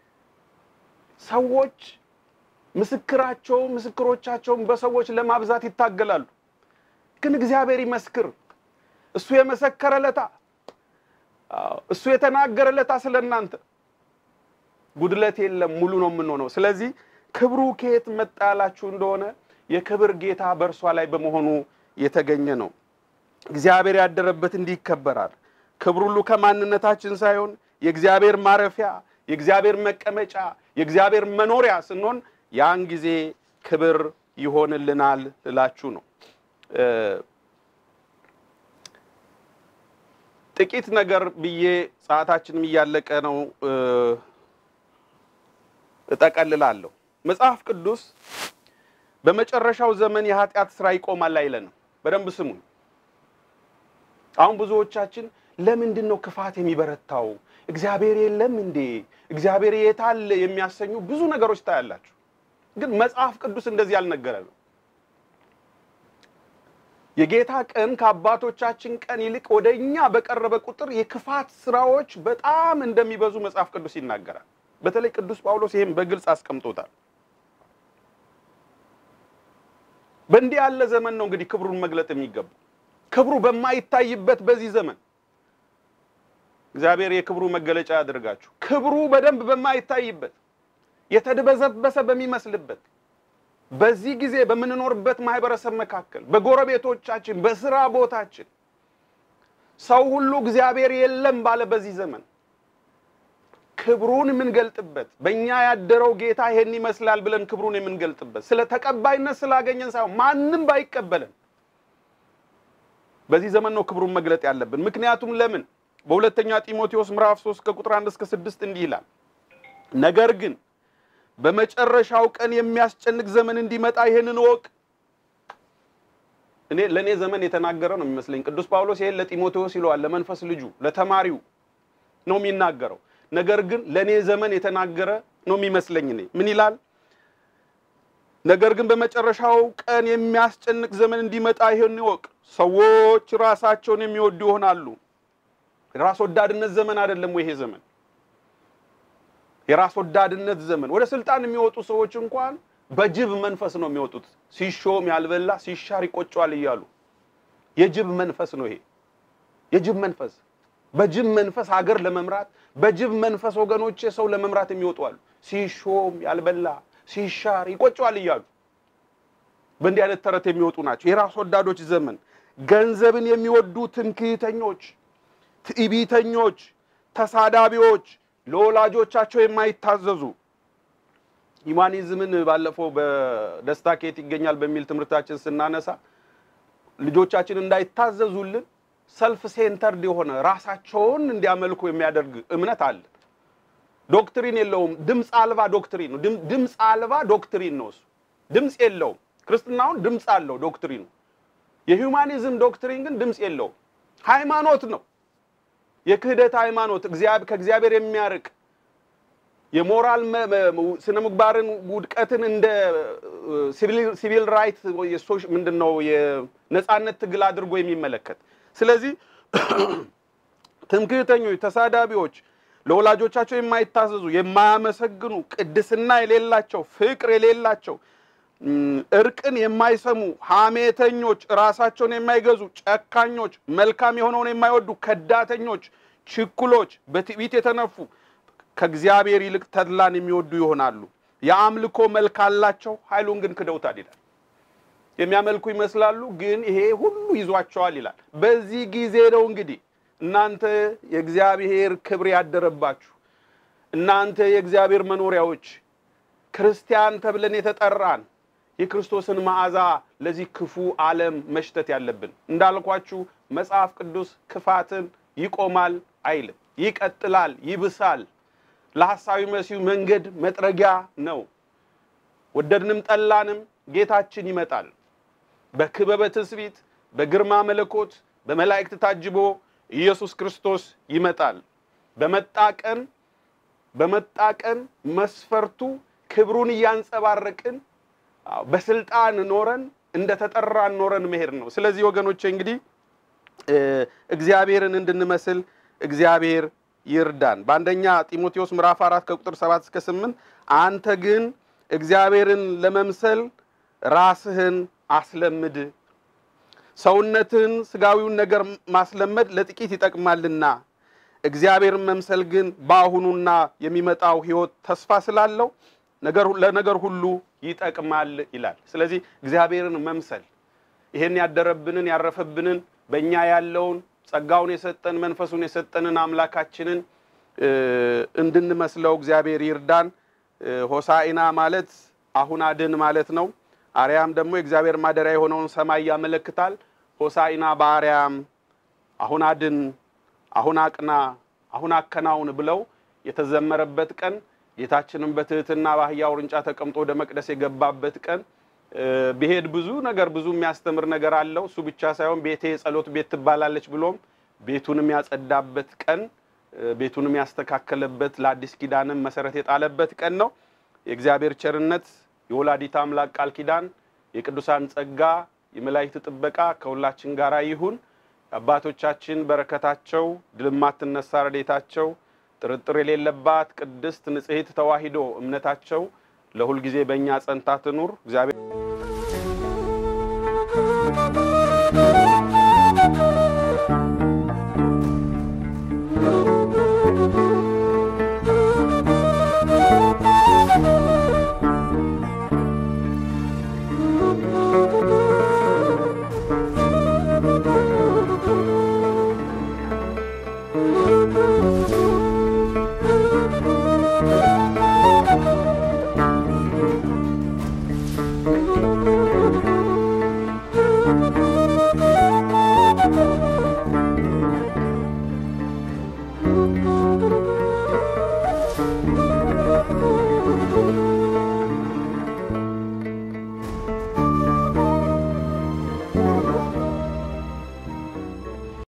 ሰዎች ምስክራቸውን ምስክሮቻቸውን በሰዎች ለማብዛት ይታገላሉ። ግን እግዚአብሔር ይመስክር። እሱ የመሰከረ ለታ እሱ የተናገረ ለታ ስለ እናንተ ጉድለት የለም፣ ሙሉ ነው የምንሆነው። ስለዚህ ክብሩ ከየት መጣ ያላችሁ እንደሆነ የክብር ጌታ በእርሷ ላይ በመሆኑ የተገኘ ነው። እግዚአብሔር ያደረበት እንዲህ ይከበራል። ክብር ሁሉ ከማንነታችን ሳይሆን የእግዚአብሔር ማረፊያ፣ የእግዚአብሔር መቀመጫ፣ የእግዚአብሔር መኖሪያ ስንሆን ያን ጊዜ ክብር ይሆንልናል ልላችሁ ነው። ጥቂት ነገር ብዬ ሰዓታችንም እያለቀ ነው፣ እጠቀልላለሁ። መጽሐፍ ቅዱስ በመጨረሻው ዘመን የኃጢአት ስራ ይቆማል አይለንም። በደንብ ስሙኝ። አሁን ብዙዎቻችን ለምንድን ነው ክፋት የሚበረታው? እግዚአብሔር የለም እንዴ? እግዚአብሔር የታለ? የሚያሰኙ ብዙ ነገሮች ታያላችሁ። ግን መጽሐፍ ቅዱስ እንደዚህ ያልነገረንም። የጌታ ቀን ከአባቶቻችን ቀን ይልቅ ወደ እኛ በቀረበ ቁጥር የክፋት ስራዎች በጣም እንደሚበዙ መጽሐፍ ቅዱስ ይናገራል። በተለይ ቅዱስ ጳውሎስ ይህም በግልጽ አስቀምጦታል። በእንዲህ ያለ ዘመን ነው እንግዲህ ክብሩን መግለጥ የሚገባው። ክብሩ በማይታይበት በዚህ ዘመን እግዚአብሔር የክብሩ መገለጫ ያደርጋችሁ። ክብሩ በደንብ በማይታይበት የተድበዘበሰ በሚመስልበት በዚህ ጊዜ በምንኖርበት ማህበረሰብ መካከል፣ በጎረቤቶቻችን፣ በስራ ቦታችን ሰው ሁሉ እግዚአብሔር የለም ባለ በዚህ ዘመን ክብሩን የምንገልጥበት በእኛ ያደረው ጌታ ይሄን ይመስላል ብለን ክብሩን የምንገልጥበት ስለ ተቀባይነት ስላገኘን ሳይሆን ማንም ባይቀበለን በዚህ ዘመን ነው ክብሩን መግለጥ ያለብን። ምክንያቱም ለምን በሁለተኛ ጢሞቴዎስ ምዕራፍ 3 ከቁጥር 1 እስከ 6 እንዲህ ይላል፣ ነገር ግን በመጨረሻው ቀን የሚያስጨንቅ ዘመን እንዲመጣ ይሄንን እወቅ። እኔ ለእኔ ዘመን የተናገረ ነው የሚመስለኝ። ቅዱስ ጳውሎስ ይሄን ለጢሞቴዎስ ይለዋል፣ ለመንፈስ ልጁ ለተማሪው ነው የሚናገረው። ነገር ግን ለእኔ ዘመን የተናገረ ነው የሚመስለኝ። እኔ ምን ይላል? ነገር ግን በመጨረሻው ቀን የሚያስጨንቅ ዘመን እንዲመጣ ይሄን ይወቅ። ሰዎች ራሳቸውን የሚወዱ ይሆናሉ። የራስ ወዳድነት ዘመን አይደለም ወይ ይሄ ዘመን? የራስ ወዳድነት ዘመን። ወደ ስልጣን የሚወጡ ሰዎች እንኳን በጅብ መንፈስ ነው የሚወጡት። ሲሾም ያልበላ ሲሻር ይቆጨዋል እያሉ የጅብ መንፈስ ነው ይሄ። የጅብ መንፈስ በጅብ መንፈስ ሀገር ለመምራት በጅብ መንፈስ ወገኖቼ ሰው ለመምራት የሚወጡ አሉ። ሲሾም ያልበላ ሲሻር ይቆጨዋል እያሉ በእንዲህ አይነት ተረት የሚወጡ ናቸው። የራስ ወዳዶች ዘመን፣ ገንዘብን የሚወዱ ትምክህተኞች፣ ትዕቢተኞች፣ ተሳዳቢዎች፣ ለወላጆቻቸው የማይታዘዙ ሂማኒዝምን ባለፈው በደስታ ከየት ይገኛል በሚል ትምህርታችን ስናነሳ ልጆቻችን እንዳይታዘዙልን ሰልፍ ሴንተርድ የሆነ ራሳቸውን እንዲያመልኩ የሚያደርግ እምነት አለ። ዶክትሪን የለውም። ድምፅ አልባ ዶክትሪን ነው። ድምፅ አልባ ዶክትሪን ነው እሱ። ድምፅ የለውም። ክርስትናውን ድምፅ አለው ዶክትሪኑ። የሂውማኒዝም ዶክትሪን ግን ድምፅ የለውም። ሃይማኖት ነው። የክህደት ሃይማኖት ከእግዚአብሔር የሚያርቅ የሞራል ስነ ምግባርን ውድቀትን እንደ ሲቪል ራይት ምንድን ነው የነፃነት ትግል አድርጎ የሚመለከት ስለዚህ ትምክህተኞች፣ ተሳዳቢዎች፣ ለወላጆቻቸው የማይታዘዙ፣ የማያመሰግኑ፣ ቅድስና የሌላቸው፣ ፍቅር የሌላቸው፣ እርቅን የማይሰሙ፣ ሐሜተኞች፣ ራሳቸውን የማይገዙ፣ ጨካኞች፣ መልካም የሆነውን የማይወዱ፣ ከዳተኞች፣ ችኩሎች፣ በትዕቢት የተነፉ ከእግዚአብሔር ይልቅ ተድላን የሚወዱ ይሆናሉ። የአምልኮ መልክ አላቸው፣ ኃይሉን ግን ክደውታል ይላል። የሚያመልኩ ይመስላሉ፣ ግን ይሄ ሁሉ ይዟቸዋል ይላል። በዚህ ጊዜ ነው እንግዲህ እናንተ የእግዚአብሔር ክብር ያደረባችሁ እናንተ የእግዚአብሔር መኖሪያዎች ክርስቲያን ተብለን የተጠራን የክርስቶስን መዓዛ ለዚህ ክፉ ዓለም መሽተት ያለብን። እንዳልኳችሁ መጽሐፍ ቅዱስ ክፋትን ይቆማል አይልም፣ ይቀጥላል፣ ይብሳል። ለሐሳዊ መሲሁ መንገድ መጥረጊያ ነው። ወደድንም ጠላንም ጌታችን ይመጣል። በክበበ ትስብእት በግርማ መለኮት በመላእክት ታጅቦ ኢየሱስ ክርስቶስ ይመጣል። በመጣ ቀን በመጣ ቀን መስፈርቱ ክብሩን እያንጸባረቅን በስልጣን ኖረን እንደ ተጠራን ኖረን መሄድ ነው። ስለዚህ ወገኖቼ እንግዲህ እግዚአብሔርን እንድንመስል እግዚአብሔር ይርዳን። በአንደኛ ጢሞቴዎስ ምዕራፍ አራት ከቁጥር ሰባት እስከ ስምንት አንተ ግን እግዚአብሔርን ለመምሰል ራስህን አስለምድ፣ ሰውነትህን ስጋዊውን ነገር ማስለመድ ለጥቂት ይጠቅማልና እግዚአብሔርን መምሰል ግን በአሁኑና የሚመጣው ሕይወት ተስፋ ስላለው ለነገር ሁሉ ይጠቅማል ይላል። ስለዚህ እግዚአብሔርን መምሰል ይሄን ያደረብንን ያረፈብንን በእኛ ያለውን ጸጋውን የሰጠን መንፈሱን የሰጠንን አምላካችንን እንድንመስለው እግዚአብሔር ይርዳን። ሆሳኢና ማለት አሁን አድን ማለት ነው። አርያም ደግሞ የእግዚአብሔር ማደሪያ የሆነውን ሰማይ ያመለክታል። ሆሳኢና በአርያም አሁን አድን፣ አሁን አቅና፣ አሁን አከናውን ብለው የተዘመረበት ቀን ጌታችንም በትህትና በአህያ ውርንጫ ተቀምጦ ወደ መቅደስ የገባበት ቀን ብሄድ ብዙ ነገር ብዙ የሚያስተምር ነገር አለው። እሱ ብቻ ሳይሆን ቤቴ የጸሎት ቤት ትባላለች ብሎም ቤቱንም ያጸዳበት ቀን ቤቱንም ያስተካከለበት ለአዲስ ኪዳንም መሰረት የጣለበት ቀን ነው። የእግዚአብሔር ቸርነት የወላዲት አምላክ ቃል ኪዳን የቅዱሳን ጸጋ የመላእክት ጥበቃ ከሁላችን ጋር ይሁን። አባቶቻችን በረከታቸው ድል የማትነሳ ረድኤታቸው ጥርጥር የሌለባት ቅድስት ንጽሕት ተዋሂዶ እምነታቸው ለሁልጊዜ በእኛ ጸንታ ትኑር። እግዚአብሔር ነው።